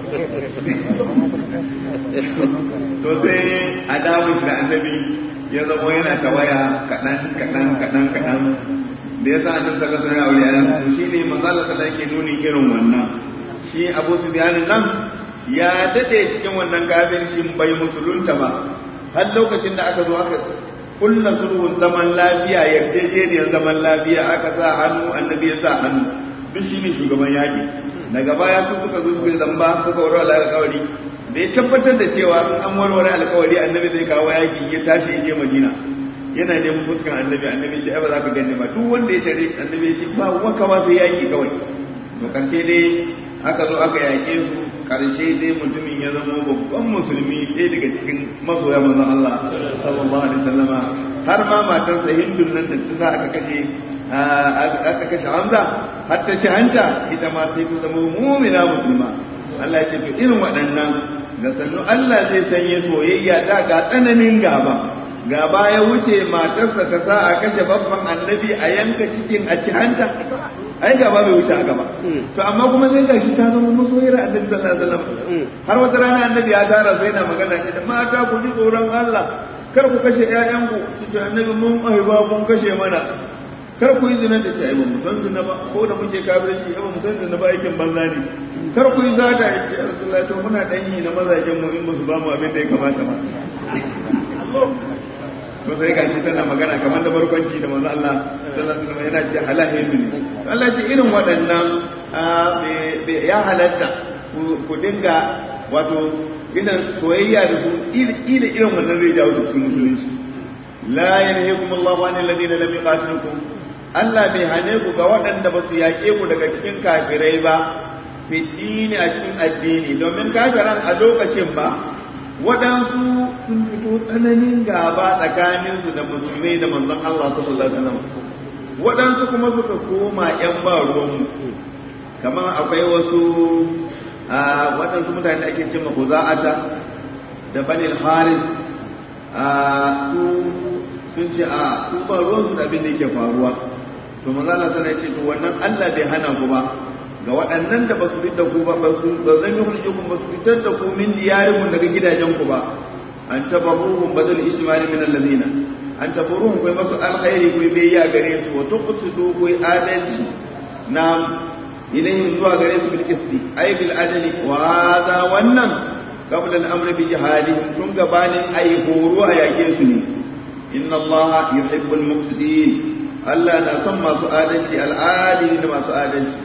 to sai a dawo shi da annabi ya zama yana ta waya kaɗan kaɗan kaɗan kaɗan da ya sa annabi sallallahu alaihi wasallam ya aure to shine manzo Allah sallallahu alaihi nuni irin wannan shi Abu Sufyan nan ya dade cikin wannan kafircin bai musulunta ba har lokacin da aka zo aka kulla sulhun zaman lafiya yarjejeniyar zaman lafiya aka sa hannu annabi ya sa hannu duk shi ne shugaban yaƙi daga baya su suka zo suka zamba suka warware alƙawari da ya tabbatar da cewa in an warware alƙawari annabi zai kawo yaƙi ya tashi ya je madina yana neman fuskan annabi annabi ce ai ba za ka gani ba duk wanda ya tare annabi ya ce ba wanka ba sai yaƙi kawai to karshe dai aka zo aka yaƙe su karshe dai mutumin ya zama babban musulmi ɗaya daga cikin masoya manzon Allah sallallahu alaihi wasallama har ma matarsa hindun nan da ta sa aka kashe aka kashe Hamza har ta ci hanta ita ma sai ta zama mu'mina musulma Allah ya ce to irin waɗannan da sannu Allah zai sanya soyayya da ga tsananin gaba gaba ya wuce matarsa ta sa a kashe babban annabi a yanka cikin a ci hanta ai gaba bai wuce haka ba to amma kuma sai gashi ta zama masoyar annabi sallallahu alaihi wasallam har wata rana annabi ya tara sai na magana ne da mata ku ji tsoron Allah kar ku kashe ƴaƴanku su ce annabi mun aiba kun kashe mana kar ku yi zina da ce ai ba mu san zina ba ko da muke kafirci ai ba mu san zina ba aikin banza ne kar ku yi zata ya ce Rasulullahi to muna dan yi na mazajen mu in ba su ba mu abin da ya kamata ba to sai gashi tana magana kamar da barkwanci da manzo Allah sallallahu alaihi wasallam yana ce halahin ne Allah ce irin waɗannan ya halatta ku dinga wato idan soyayya da su ila irin wannan zai jawo su cikin musulunci la yanhaykum Allah an alladhina lam yuqatilukum Allah bai hane ku ga waɗanda ba su yaƙe ku daga cikin kafirai ba fi dini a cikin addini domin kafiran a lokacin ba waɗansu sun fito tsananin gaba tsakaninsu da musulmai da manzon Allah sallallahu alaihi wasallam waɗansu kuma suka koma ƴan ba ruwanmu kamar akwai wasu waɗansu mutane da ake cewa Huza'ata da Banil Haris su sun ce a su ba ruwansu da abin da yake faruwa to manzo Allah sallallahu ce to wannan Allah bai hana ku ba ga waɗannan da ba su fitar da ku ba ba su ba zan yi huljukum ba su fitar da ku min diyarikum daga gidajen ku ba an tabarruhum badal istimali min alladhina an tabarruhum kai masu alkhairi kai bai ya gare su wa tuqsidu kai adalci na ilayhim zuwa gare su bil qisti ay bil adli wa hadha wannan qabla al amr bi jihadihim tun gabanin ay horo a yake su ne inna allaha yuhibbul muqsitin Allah na son masu adalci al'adili da masu adalci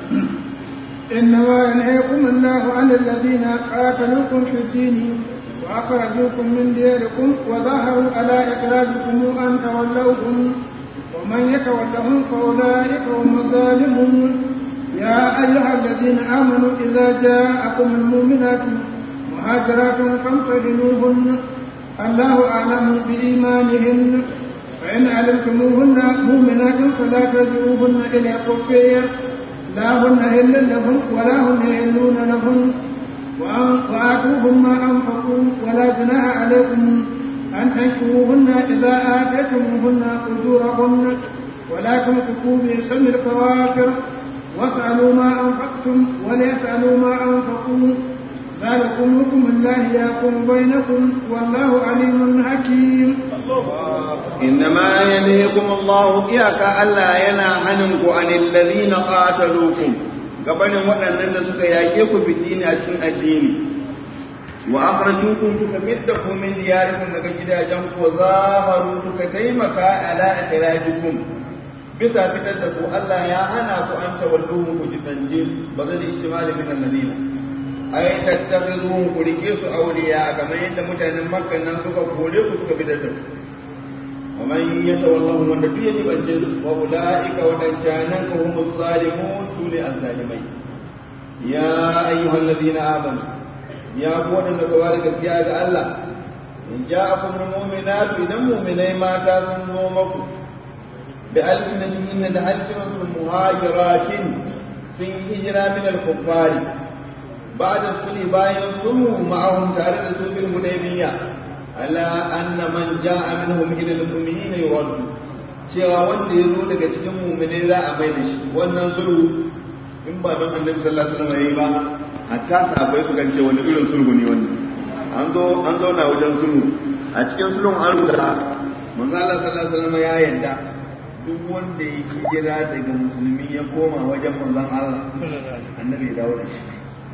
إنما ينهيكم الله عن الذين قاتلوكم في الدين وأخرجوكم من دياركم وظاهروا على إخراجكم أن تولوهم ومن يتولهم فأولئك هم الظالمون يا أيها الذين آمنوا إذا جاءكم المؤمنات مهاجرات فامتحنوهن الله أعلم بإيمانهن فإن علمتموهن مؤمنات فلا ترجعوهن إلى الكفير لا هن هل لهم ولا هم يهلون لهم وآتوهم ما أنفقوا ولا جناح عليكم أن تنكروهن إذا آتيتموهن أجورهن ولا تنفقوا بسم الكوافر واسألوا ما أنفقتم وليسألوا ما أنفقوا ذلكم حكم الله يحكم بينكم والله عليم حكيم
إنما ينهيكم الله إياك ألا ينهنكم عن الذين قاتلوكم gabanin waɗannan da suka yaƙe ku bidini a cikin addini wa akhrajukum suka midda ku min diyarikum daga gidajen ku zaharu suka taimaka ala ikhrajikum bisa fitar da ku Allah ya hana ku an tawalluhu ku jibanje ba zai istimali min alladina ai tattakhizuhum ku rike su awliya kamar yadda mutanen makka nan suka kore ku suka fitar da ku ومن يتولهم من دبي يبنجل وأولئك ودنجانك هم الظالمون سولي الظالمين يا أيها الذين آمنوا يا قوة النكوارك سياد الله إن جاءكم المؤمنات إذا مؤمنين ما تنومكم بألسنتهن ألسنة مهاجرات في هجرة من الكفار بعد الصلح باين الصلح معهم تارد سوق الهديبية ala anna man ja'a minhum ila al-mu'minina yuraddu cewa wanda ya zo daga cikin mu'minai za a mai da shi wannan sulhu in ba don annabi sallallahu alaihi wasallam yayi ba hatta sahabbai su gance wani irin sulhu ne wannan an zo an zauna wajen sulhu a cikin sulhun an rubuta manzo Allah sallallahu alaihi wasallam ya yarda duk wanda ya hijira daga musulmi ya koma wajen manzon Allah annabi ya dawo da shi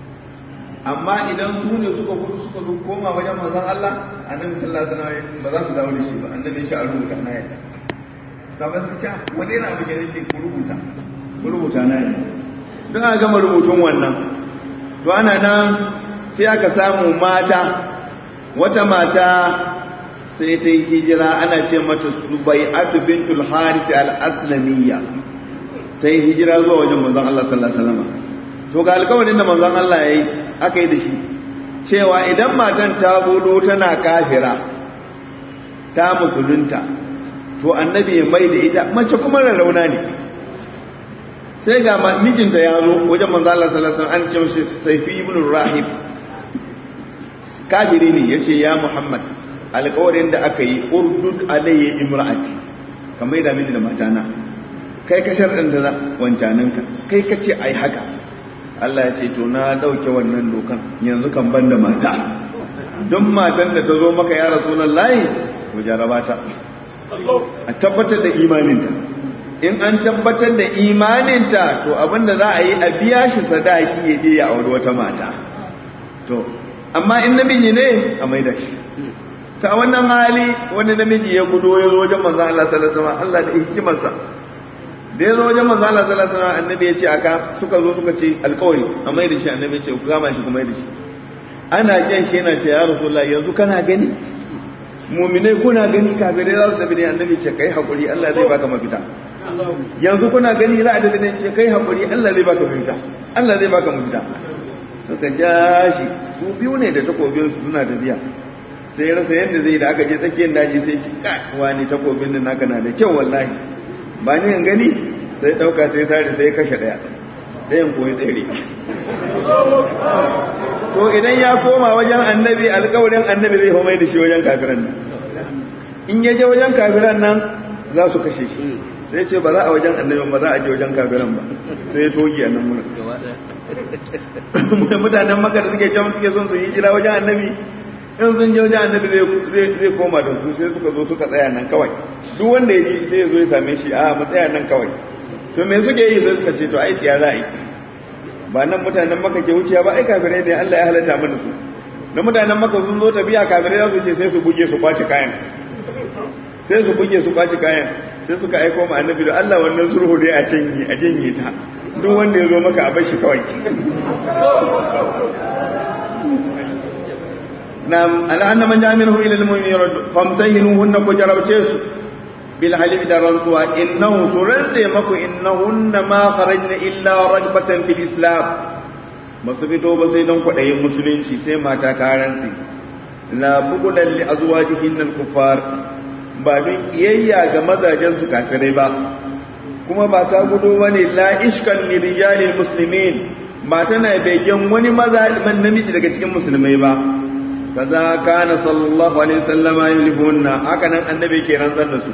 amma idan su ne suka gudu suka zo koma wajen manzon Allah annabi sallallahu alaihi wasallam ba za su dawo da shi ba annabi ya a rubuta na yadda sabon su ce wani yana abu da ce ku rubuta ku rubuta na yadda don a gama rubutun wannan to ana nan sai aka samu mata wata mata sai ta yi hijira ana ce mata subai'atu bintul haris al-aslamiyya ta yi hijira zuwa wajen manzon Allah sallallahu alaihi wasallam to ga alƙawarin da manzon Allah ya yi aka yi da shi cewa idan matan ta gudu tana kafira ta musulunta to annabi ya mai da ita mace kuma rarrauna ne sai ga mijinta ya zo wajen manzo Allah sallallahu alaihi wasallam an ce mishi Saifi ibn Rahib kafiri ne yace ya Muhammad alƙawarin da aka yi urdud alayya imra'ati kamar da mini da matana kai ka sharɗanta wancananka kai ka ce ai haka Allah ya ce to na ɗauke wannan dokan yanzu kan ban da mata don matan da ta zo maka ya rasu nan layi to jaraba ta a tabbatar da imaninta in an tabbatar da imaninta to abinda za a yi a biya shi sadaki ya je ya auri wata mata to amma in namiji ne a maida shi ta wannan hali wani namiji ya gudo ya zo wajen manzon Allah sallallahu alaihi wasallam Allah da hikimarsa da ya zo wajen manzon Allah sallallahu alaihi wasallam annabi ya ce aka suka zo suka ce alƙawari a maida shi annabi ya ce ku gama shi ku maida shi ana jan shi yana ce ya rasulullahi yanzu kana gani muminai kuna gani kafirai za su tafi ne annabi ce kai hakuri Allah zai baka mafita yanzu kuna gani za a tafi ne ce kai hakuri Allah zai baka mafita Allah zai baka mafita suka ja shi su biyu ne da takobin su suna tafiya sai rasa yadda zai da aka je tsakiyar daji sai ci ka wani takobin nan naka na da kyau wallahi ba ni in gani sai dauka sai sare sai kashe daya dayan koyi tsere to idan ya koma wajen annabi alkawarin annabi zai homai da shi wajen kafiran nan in ya je wajen kafiran nan za su kashe shi sai ce ba za a wajen annabi ba za a je wajen kafiran ba sai ya togi a nan wurin mutanen maka da suke can suke son su yi jira wajen annabi in sun je wajen annabi zai koma da su sai suka zo suka tsaya nan kawai duk wanda ya ji sai ya zo ya same shi a matsaya nan kawai to me suke yi sai suka ce to ai tsiya za a yi ba nan mutanen maka ke wuciya ba ai kafirai ne Allah ya halatta mana su na mutanen maka sun zo tafiya kafirai za su ce sai su buge su kwaci kayan sai su buge su kwaci kayan sai suka aiko ma annabi da Allah wannan sulhu dai a janye a janye ta duk wanda ya zo maka a bar shi kawai nam al'anna man jami'u ila al-mu'minin famtahinuhunna ku jarabce su bil halif da rantsuwa innahu surante maku innahunna ma kharajna illa ragbatan fil islam basu fito ba sai don kwaɗayin musulunci sai mata ta rantsi la bugudan li azwajihin al kuffar ba don iyayya ga mazajen su kafirai ba kuma ba ta gudo bane la ishkan li rijalil muslimin ba tana begen wani maza namiji daga cikin musulmai ba kaza kana sallallahu alaihi wasallama yulihunna haka nan annabi ke rantsar da su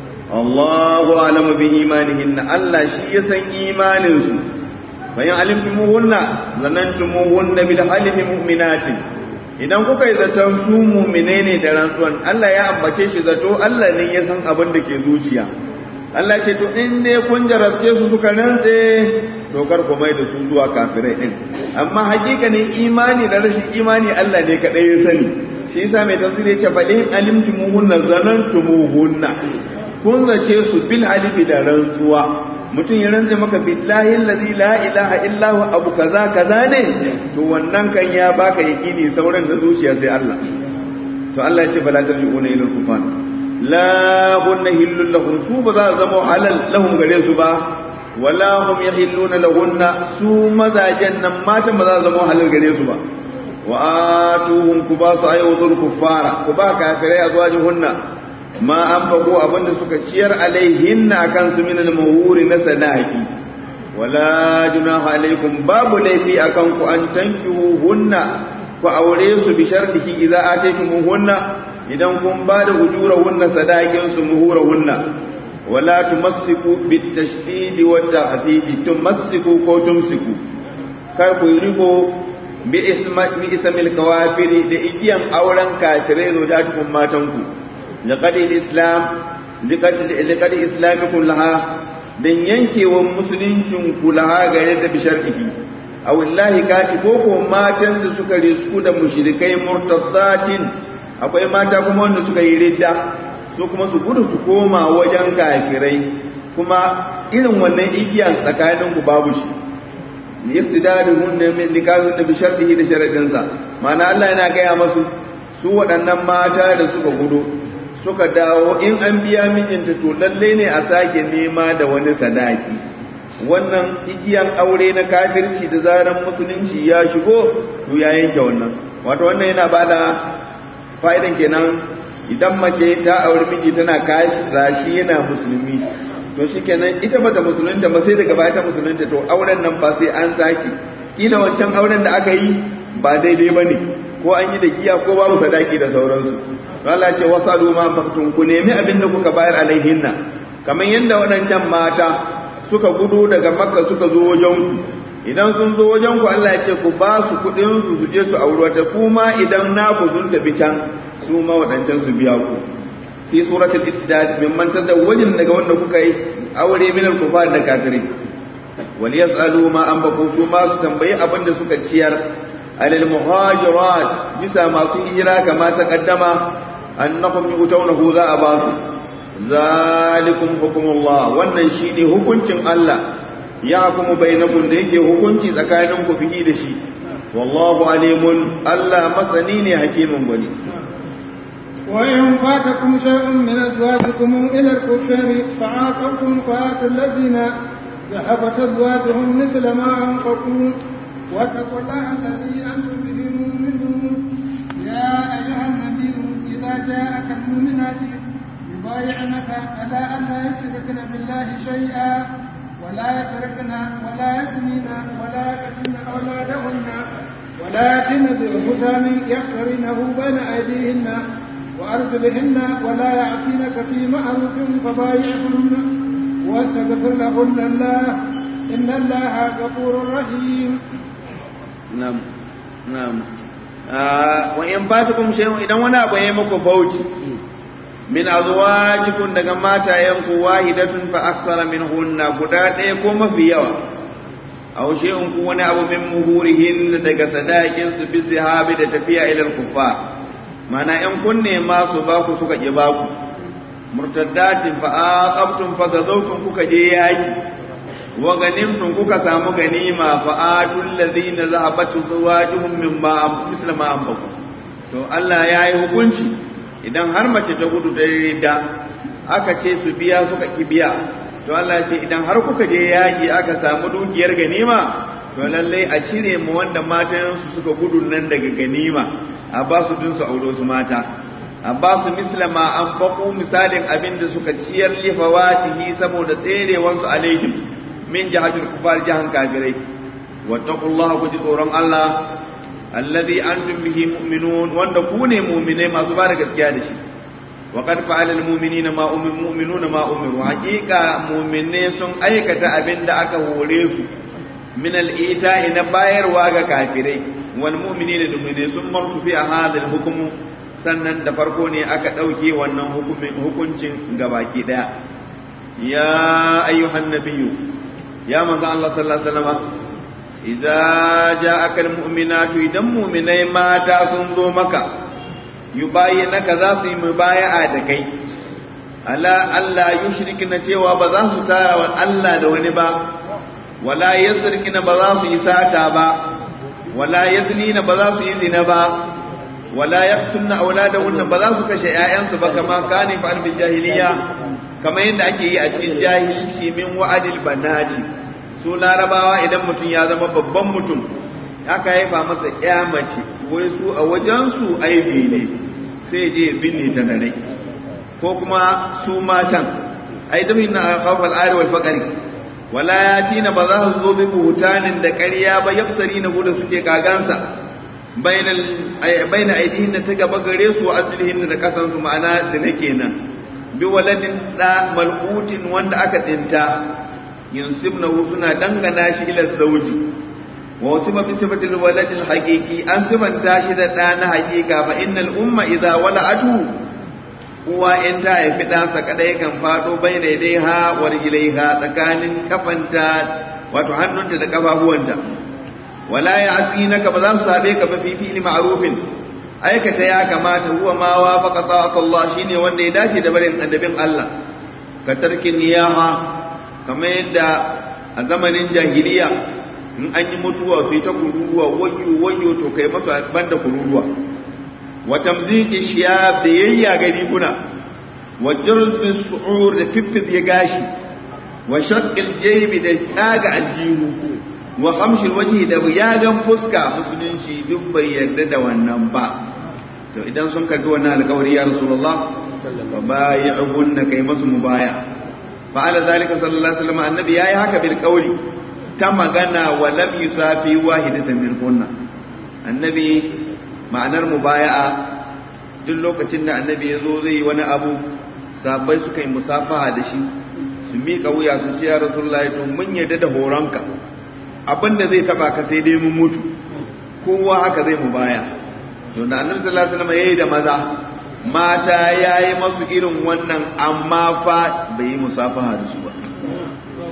Allahu alamu bi imanihin Allah shi ya san imaninsu bayan alimtumuhunna zanantumuhunna bil halifi mu'minatin idan kuka yi zaton su mu'mine ne da rantsuwan Allah ya ambace shi zato Allah ne ya san abin da ke zuciya Allah ce to in dai kun jarabce su suka rantse to kar ku mai da su zuwa kafirai din amma hakikanin imani da rashin imani Allah ne kadai ya sani shi yasa mai tafsiri ya ce fa in alimtumuhunna zanantumuhunna kun zace su bil halifi da rantsuwa mutum ya rantse maka billahi allazi la ilaha illa huwa abu kaza kaza ne to wannan kan ya baka yakini sauran da zuciya sai Allah to Allah ya ce bala tarji'una ila al-kufan la hunna hillul lahum su ba za zama halal lahum gare su ba wala hum yahilluna lahunna su mazajen nan matan ba za zama halal gare su ba wa atuhum kubasu ayyudul kuffara kuba kafirai azwajuhunna ma an fago abinda suka ciyar alaihinna akan su min al-muhuri na sadaqi wala junaha alaikum babu laifi akan ku an tankihu hunna ku aure su bi shartihi idza ataytumuhunna idan kun ba da ujurahunna sadaqin su muhurahunna wala tumassiku bit tashdid wa tahfif tumassiku ko tumsiku kar ku riko bi isma bi ismil kawafiri da igiyan auren kafirai zo da tukun matanku لقد الإسلام لقد لقد إسلامكم لها dan yankewan musuluncin ku laha gare da bishar'ihi aw wallahi kati ko ko matan da suka risku da mushrikai murtaddatin akwai mata kuma wanda suka yi ridda su kuma su gudu su koma wajen kafirai kuma irin wannan igiyan tsakanin ku babu shi yaftidaduhunna min nikahun da bishar'ihi da sharadinsa ma'ana Allah yana gaya masu su waɗannan mata da suka gudu suka dawo in an biya mijinta to lalle ne a sake nema da wani sadaki wannan igiyan aure na kafirci da zaran musulunci ya shigo to ya yanke wannan wato wannan yana bada fa'idan kenan idan mace ta aure miji tana kafira shi yana musulmi to shikenan ita bata musulunta ba sai daga baya ta musulunta to auren nan ba sai an sake kila wancan auren da aka yi ba daidai bane ko an yi da giya ko babu sadaki da sauransu Allah ce wasalu ma faktun ku nemi abin da kuka bayar alaihinna kamar yadda waɗancan mata suka gudu daga makka suka zo wajen ku idan sun zo wajen ku Allah ya ce ku ba su kuɗin su su je su auri wata kuma idan na ku sun tafi can su ma waɗancan su biya ku fi suratul ittidad min man tazawwajin daga wanda kuka yi aure min al-kufar da kafirai wal yasalu ma an baqu su ma su tambayi abin da suka ciyar alal muhajirat bisa masu hijira kama ta kaddama annahum yu'tawnahu za a ba su zalikum hukumullah wannan shine hukuncin Allah ya hukumu bainakum da yake hukunci tsakanin ku bihi da shi wallahu alimun Allah masani ne hakimin bane
وإن فاتكم شيء من أزواجكم إلى الكفار فعاقبتم فآتوا الذين ذهبت أزواجهم مثل ما أنفقوا واتقوا الله الذي أنتم به مؤمنون يا أيها النبي إذا جاءك المؤمنات يبايعنك على أن لا يشركن بالله شيئا ولا يسرقن ولا يزنين ولا يقتلن أولادهن ولا يأتين ببهتان يفترينه بين أيديهن وأرجلهن ولا يعصينك في معروف فبايعهن واستغفر لهن الله إن الله غفور رحيم
نعم نعم wa in fatukum shay'un idan wani abu yayi muku bauchi min azwajikum daga matayenku wahidatun fa aksara minhunna guda ɗaya ko mafi yawa aw shay'un ku wani abu min muhurihin daga sadakin su bi zihabi da tafiya ila al-kuffar mana in kunne ma su ba ku suka ki ba ku murtaddatin fa aqabtum fa gazawtum kuka je yaki wa ganimtum kuka samu ganima fa atul ladina zahabat zawajuhum mimma mislama anfaqu to Allah yayi hukunci idan har mace ta gudu da da aka ce su biya suka ki biya to Allah ya ce idan har kuka je yaki aka samu dukiyar ganima to lallai a cire mu wanda matan su suka gudu nan daga ganima a ba su dun su auro su mata a ba su mislama an faku misalin abin da suka ciyar lifawatihi saboda tserewansu alaihim min jihatul kufar jahan kafirai wattaqullaha ku ji tsoron Allah alladhi antum bihi mu'minun wanda ku ne mu'minai masu ba da gaskiya da shi wa qad fa'ala al-mu'minina ma mu'minuna ma umiru haqiqa mu'minai sun aikata abin da aka hore su min al-ita'i na bayarwa ga kafirai wal mu'minina da mu'minai sun martu fi hadha al-hukmu sannan da farko ne aka ɗauke wannan hukuncin gabaki ɗaya ya ayyuhan nabiyyu ya manzo Allah sallallahu alaihi wasallam idza ja'aka almu'minatu idan mu'minai mata sun zo maka yubayyinaka za su yi mubaya'a da kai ala Allah yushrikina cewa ba za su tara wa Allah da wani ba wala yazrikina ba za su yi sata ba wala yaznina ba za su yi zina ba wala yaqtulna auladahunna ba za su kashe ƴaƴansu ba kama kani fa bil jahiliya kamar yadda ake yi a cikin jahilci min wa'adil banati su larabawa idan mutum ya zama babban mutum aka haifa masa ƴa mace wai su a wajen su aibi ne sai je binne ta da rai ko kuma su matan ai da min khawfal ari wal faqri wala yatina ba za su zo bi buhutanin da ƙarya ba yaftari na gudu suke kagansa baina aidihin da ta gaba gare su wa arjulihin da kasan su ma'ana zina kenan bi waladin da malqutin wanda aka tsinta yunsibnahu suna dangana shi ila zawji wa wasifa bi sifatil waladil haqiqi an sifanta shi da da na haqiqa fa innal umma idza wala'atu uwa in ta haifi ɗansa kadai kan fado baina dai ha wa rijlaiha tsakanin kafanta wato hannunta da kafafuwanta wala ya asinaka ba za su sabe ka ba fi fi'li ma'rufin aikata ya kamata huwa ma wafaqa ta'at Allah shine wanda ya dace da barin annabin Allah ka tarkin niyaha kamar yadda a zamanin jahiliya in an yi mutuwa sai ta kururuwa wayyo wayyo to kai masa banda kururuwa wa tamziki shiyab da yayya gari kuna wa jirfi su'ur da fiffid ya gashi wa shaqqil jaybi da taga aljihu wa kamshil waje da yagan fuska musulunci duk bai yarda da wannan ba to idan sun karbi wannan alƙawari ya rasulullah fa bai'uhunna kai masu mubaya fa ala zalika sallallahu alaihi wasallam annabi yayi haka bil qawli ta magana wa lam yusafi wahidatan min kunna annabi ma'anar mubaya'a duk lokacin da annabi ya zo zai yi wani abu sabai suka yi musafaha da shi su miƙa wuya su ce ya rasulullah to mun yarda da horonka abin da zai taba ka sai dai mun mutu kowa haka zai mu baya to da annabi sallallahu alaihi wasallam yayi da maza mata yayi masu irin wannan amma fa bai yi musafaha da su ba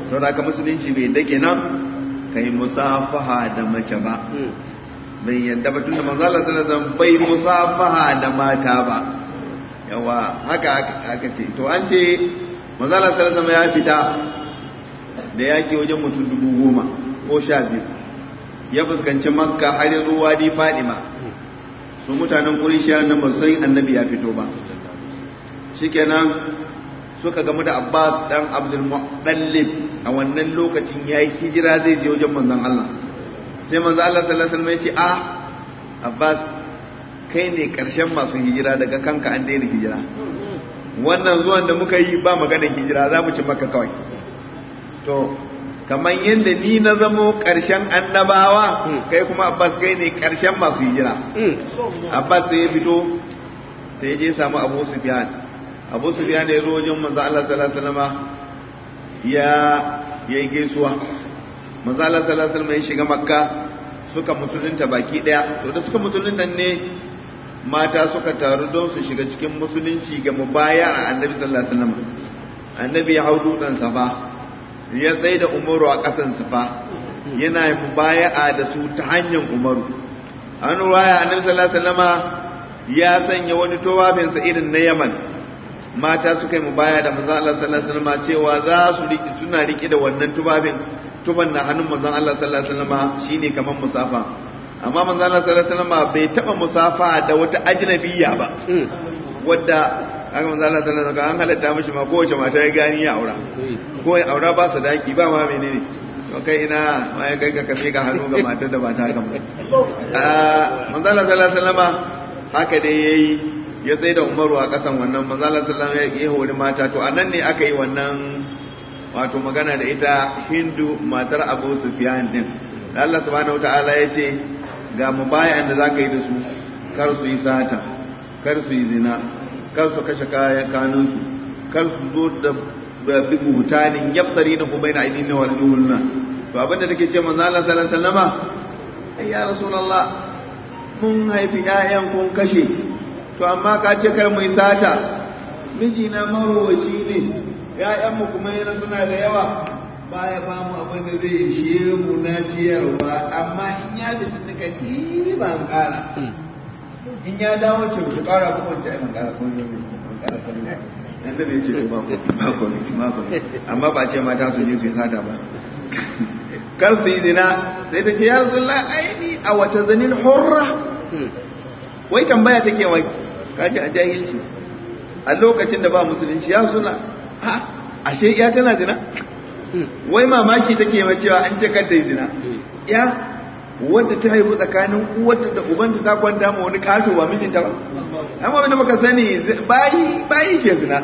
saboda ka musulunci bai dake nan kai musafaha da mace ba bai yadda ba tunda manzo Allah sallallahu alaihi wasallam bai musafaha da mata ba yawa haka aka ce to an ce manzo Allah sallallahu alaihi wasallam ya fita da yaki wajen mutum dubu goma ko sha biyu ya fuskanci makka har ya zo wadi fadima su mutanen kurishiya nan ba san annabi ya fito ba shikenan suka gamu da abbas dan abdul muɗallib a wannan lokacin ya yi hijira zai je wajen manzon allah sai manzon allah sallallahu alaihi wasallam ya ce ah abbas kai ne karshen masu hijira daga kanka an daina hijira wannan zuwan da muka yi ba maganar hijira za mu ci maka kawai to kamar yadda ni na zamo ƙarshen annabawa kai kuma abbas kai ne ƙarshen masu hijira abbas sai ya fito sai ya je samu abu sufyan abu sufyan ya zo wajen manzo Allah sallallahu alaihi wasallam ya ya gaisuwa manzo Allah sallallahu alaihi wasallam ya shiga makka suka musulunta baki daya to da suka musulunta ne mata suka taru don su shiga cikin musulunci ga mubaya a annabi sallallahu alaihi wasallam annabi ya hau dutsen safa ya tsaye da umaru a ƙasan safa yana mubaya'a da su ta hanyar umaru an ruwaya annabi sallallahu alaihi wasallama ya sanya wani towafin sa irin na yaman mata suka yi mubaya da manzon Allah sallallahu alaihi wasallama cewa za su riki suna riki da wannan tubabin tuban na hannun manzon Allah sallallahu alaihi wasallama shine kaman musafa amma manzon Allah sallallahu alaihi wasallama bai taba musafa da wata ajnabiyya ba wadda aka manzo Allah sallallahu alaihi an halatta mishi ma kowace mata ya gani ya aura ko ya aura ba su daki ba ma menene to kai ina ma ya kai ka kafe ka hannu ga matar da ba ta haka ba manzo Allah sallallahu alaihi wasallama haka dai yayi ya tsaye da Umaru a kasan wannan manzo Allah sallallahu alaihi wasallam ya hori mata to anan ne aka yi wannan wato magana da ita Hindu matar Abu Sufyan din Allah subhanahu wataala ya ce ga mubayan da zaka yi da su kar su yi sata kar su yi zina kar su kashe kayan kanunsu kar su zo da bi buhutanin yaftari na kuma yana ainihin wa aljuhunna to abinda take ce manzo Allah sallallahu alaihi wasallama ai ya rasulullah mun haifi ƴaƴan kun kashe to amma ka ce kar mu yi sata miji na marowaci ne ƴaƴan mu kuma yana suna da yawa baya ba mu abin da zai ishe mu na ciyarwa amma in ya fita daga ban ƙara in ya dawo ce ku kara ko wacce ai magana ko ne magana ko ne annabi ya ce to ba ko ba ko ne ba ko amma ba ce mata su je su yi sata ba kar su yi zina sai ta ce ya rasulullah aini a wata zanin hurra wai tambaya take wai kaji a jahilci a lokacin da ba musulunci ya suna ha ashe iya tana zina wai mamaki take mai cewa an ce kar ta yi zina ya wadda ta haifu tsakanin uwarta da ubanta ta kwanta ma wani kato ba mijinta ba amma wanda muka sani bayi bayi ke zina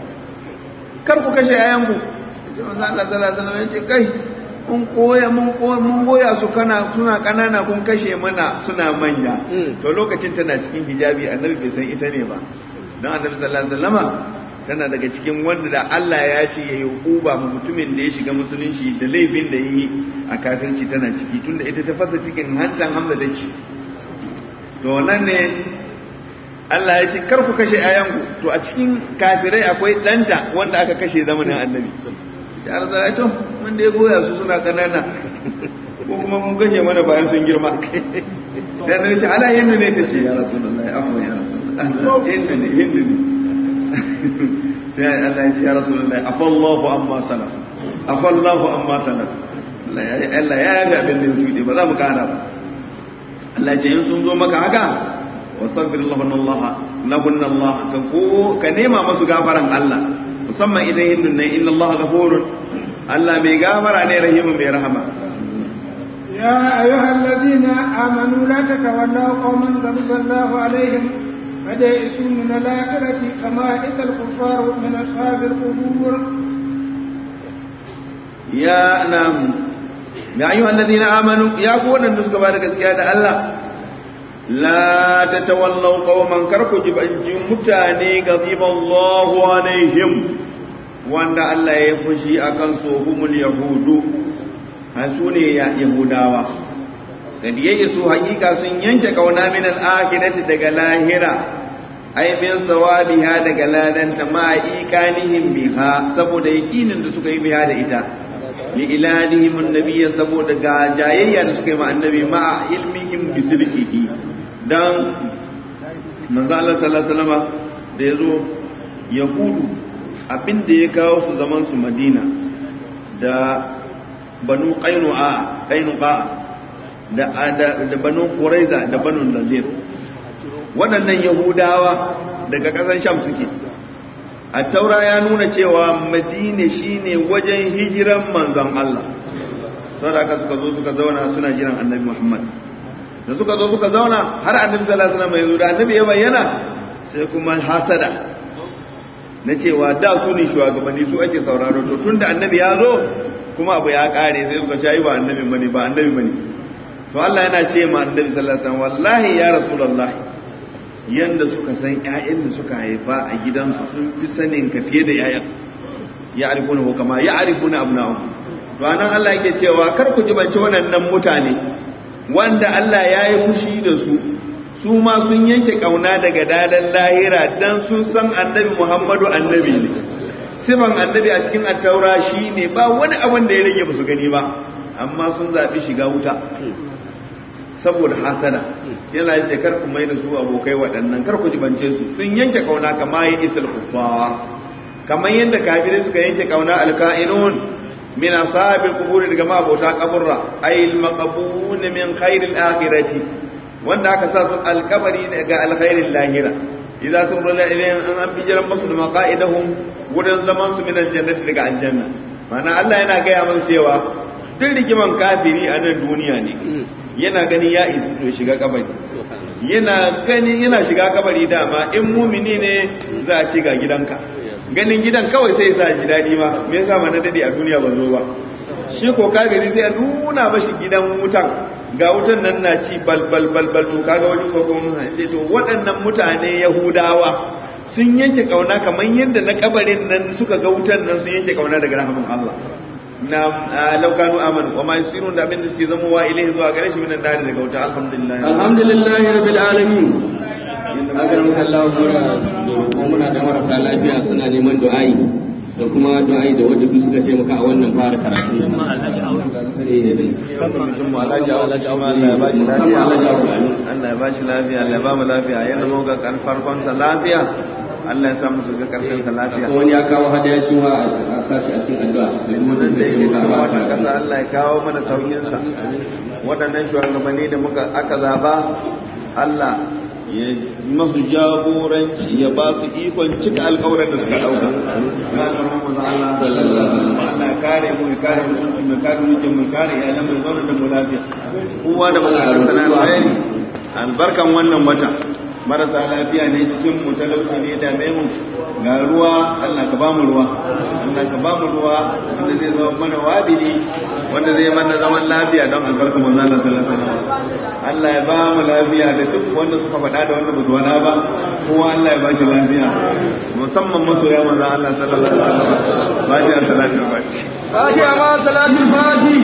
kar ku kashe yayan ku ce manzo Allah sallallahu alaihi wasallam ce kai mun koya mun koya mun goya su kana suna kanana kun kashe mana suna manya to lokacin tana cikin hijabi annabi bai san ita ne ba dan annabi sallallahu alaihi wasallama tana daga cikin wanda da Allah ya ce ya yi uba ma mutumin da ya shiga musulunci da laifin da yi a kafirci tana ciki tunda ita ta fasa cikin hantan hamza da ci to nan ne Allah ya ce kar ku kashe ayanku to a cikin kafirai akwai ɗanta wanda aka kashe zamanin annabi sai an zara to wanda ya goya su suna kanana ko kuma mun kashe mana bayan sun girma dan ne ce ala hindu ne ta ce ya rasulullahi afwa ya rasulullahi hindu ne hindu ne sai Allah ya ce ya rasulullahi afallahu amma salaf afallahu amma salaf Allah ya yabi abin da ya shuɗe ba za mu kana ba Allah ya ce in sun zo maka haka wasaghfir lahunna Allah lahunna Allah ka ko ka nema masu gafaran Allah musamman idan hindun nan inna Allah ghafurun Allah mai gafara ne rahimu mai rahama
يا أيها الذين آمنوا لا تتولوا قوما غضب الله عليهم قد يئسوا من الآخرة كما يئس الكفار من أصحاب القبور
يا نعم يا أيها الذين آمنوا يا قوة النسك بارك سكيادة الله لا تتولوا قوما كركوا جبنجي متاني غضب الله عليهم وأن الله يفشي أكن صوهم اليهود هسوني يا يهوداوا kad yayi su hakika sun yanke kauna min al-akhirati daga lahira ai min sawabiha daga ladanta ma iqanihim biha saboda yaqinin da suka yi biha da ita li ilanihim annabiyya saboda ga jayayya da suka yi ma annabi ma ilmihim bi sidqihi dan manzo Allah sallallahu alaihi wasallam da yazo yahudu abin da ya kawo su zaman su Madina da banu qainu'a qainuqa da da banu quraiza da banu nadir waɗannan yahudawa daga ƙasar sham suke a taura ya nuna cewa madina shine wajen hijiran manzon Allah saboda haka suka zo suka zauna suna jiran annabi Muhammad da suka zo suka zauna har annabi sallallahu alaihi wasallam ya zo da annabi ya bayyana sai kuma hasada na cewa da su ne shugabanni su ake sauraro to tunda annabi ya zo kuma abu ya kare sai suka ce ba annabi bane ba annabi bane to Allah yana ce ma annabi sallallahu alaihi wasallam wallahi ya rasulullahi yanda suka san ƴaƴan da suka haifa a gidansu sun fi sanin ka fiye da ƴaƴan ya arifuna ko kama ya arifuna abna'u to anan Allah yake cewa kar ku jibanci waɗannan mutane wanda Allah ya yi fushi da su su ma sun yanke kauna daga dadan lahira dan sun san annabi Muhammadu annabi ne sifan annabi a cikin attaura shine ba wani abin da ya rage ba su gani ba amma sun zaɓi shiga wuta saboda hasada shi yana yace kar ku mai da su abokai waɗannan kar ku jibance su sun yanke kauna kama yi isal kuffar kamar yadda kafirai suka yanke kauna alka'inun min ashabil qubur daga mabota kaburra ay al maqbun min khairil akhirati wanda aka sa su alkabari daga alkhairil lahira idza turla ilayhim an an bijiran masu da maqaidahum wurin zaman su min aljannati daga aljanna mana Allah yana gaya mana cewa duk rigiman kafiri a nan duniya ne yana gani ya isu to shiga kabari yana gani yana shiga kabari dama in mumini ne za a ce ga gidanka ganin gidan kawai sai sa ji daɗi ma me yasa ma na dade a duniya ban zo ba shi ko kafiri zai nuna mashi gidan wutan ga wutan nan na ci bal bal bal bal to kaga wani ko kuma ce to waɗannan mutane yahudawa sun yanke kauna kamar yadda na kabarin nan suka ga wutan nan sun yanke kauna daga rahamin Allah na laukanu amanu wa ma yusirun da abin da suke zama wa ilaihi zuwa gare shi minan dare daga wuta alhamdulillah
alhamdulillah rabbil alamin akan Allah mura muna da marasa lafiya suna neman du'ai da kuma du'ai da wanda duk suka taimaka a wannan fara karatu
mutum alhaji Allah ya bashi lafiya Allah ya bashi lafiya Allah ya ba mu lafiya yanda mu ga farkon sa lafiya Allah ya samu su ga karshen sa lafiya
wani ya kawo hadaya shi ma a sashi a cikin addu'a da kuma da
da
suka
yake
taimaka
cikin
a
wannan
wannan
kasa Allah ya kawo mana saukin sa waɗannan shugabanni da muka aka zaba Allah ya masu jagoranci ya ba su ikon cika alkawarin da suka dauka ya zama mu Allah Allah ya kare mu ya kare mutunci mu ya kare mutum mu ya kare iyalan mu ya zauna da mu lafiya kowa da bukatar sana alkhairi albarkan wannan wata marasa lafiya ne cikin mu talauci ne da mu ga ruwa Allah ka ba mu ruwa Allah ka ba mu ruwa wanda zai zama mana wabili wanda zai mana zaman lafiya don albarkan manzo Allah sallallahu alaihi wasallam Allah ya ba mu lafiya da duk wanda suka faɗa da wanda ba su faɗa ba kowa Allah ya ba shi lafiya musamman masoya manzo Allah sallallahu alaihi wasallam ba shi salatu ba shi
فاتحة مع صلاة الفاتح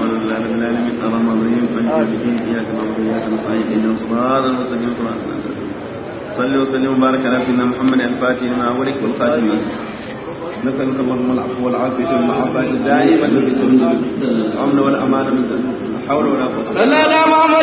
صلي وسلم وبارك على سيدنا محمد الفاتح لما أولك والخاتم لما نسألك اللهم العفو والعافية والمعافاة الدائمة في الدنيا الأمن والأمان من لا حول ولا قوة
لا لا محمد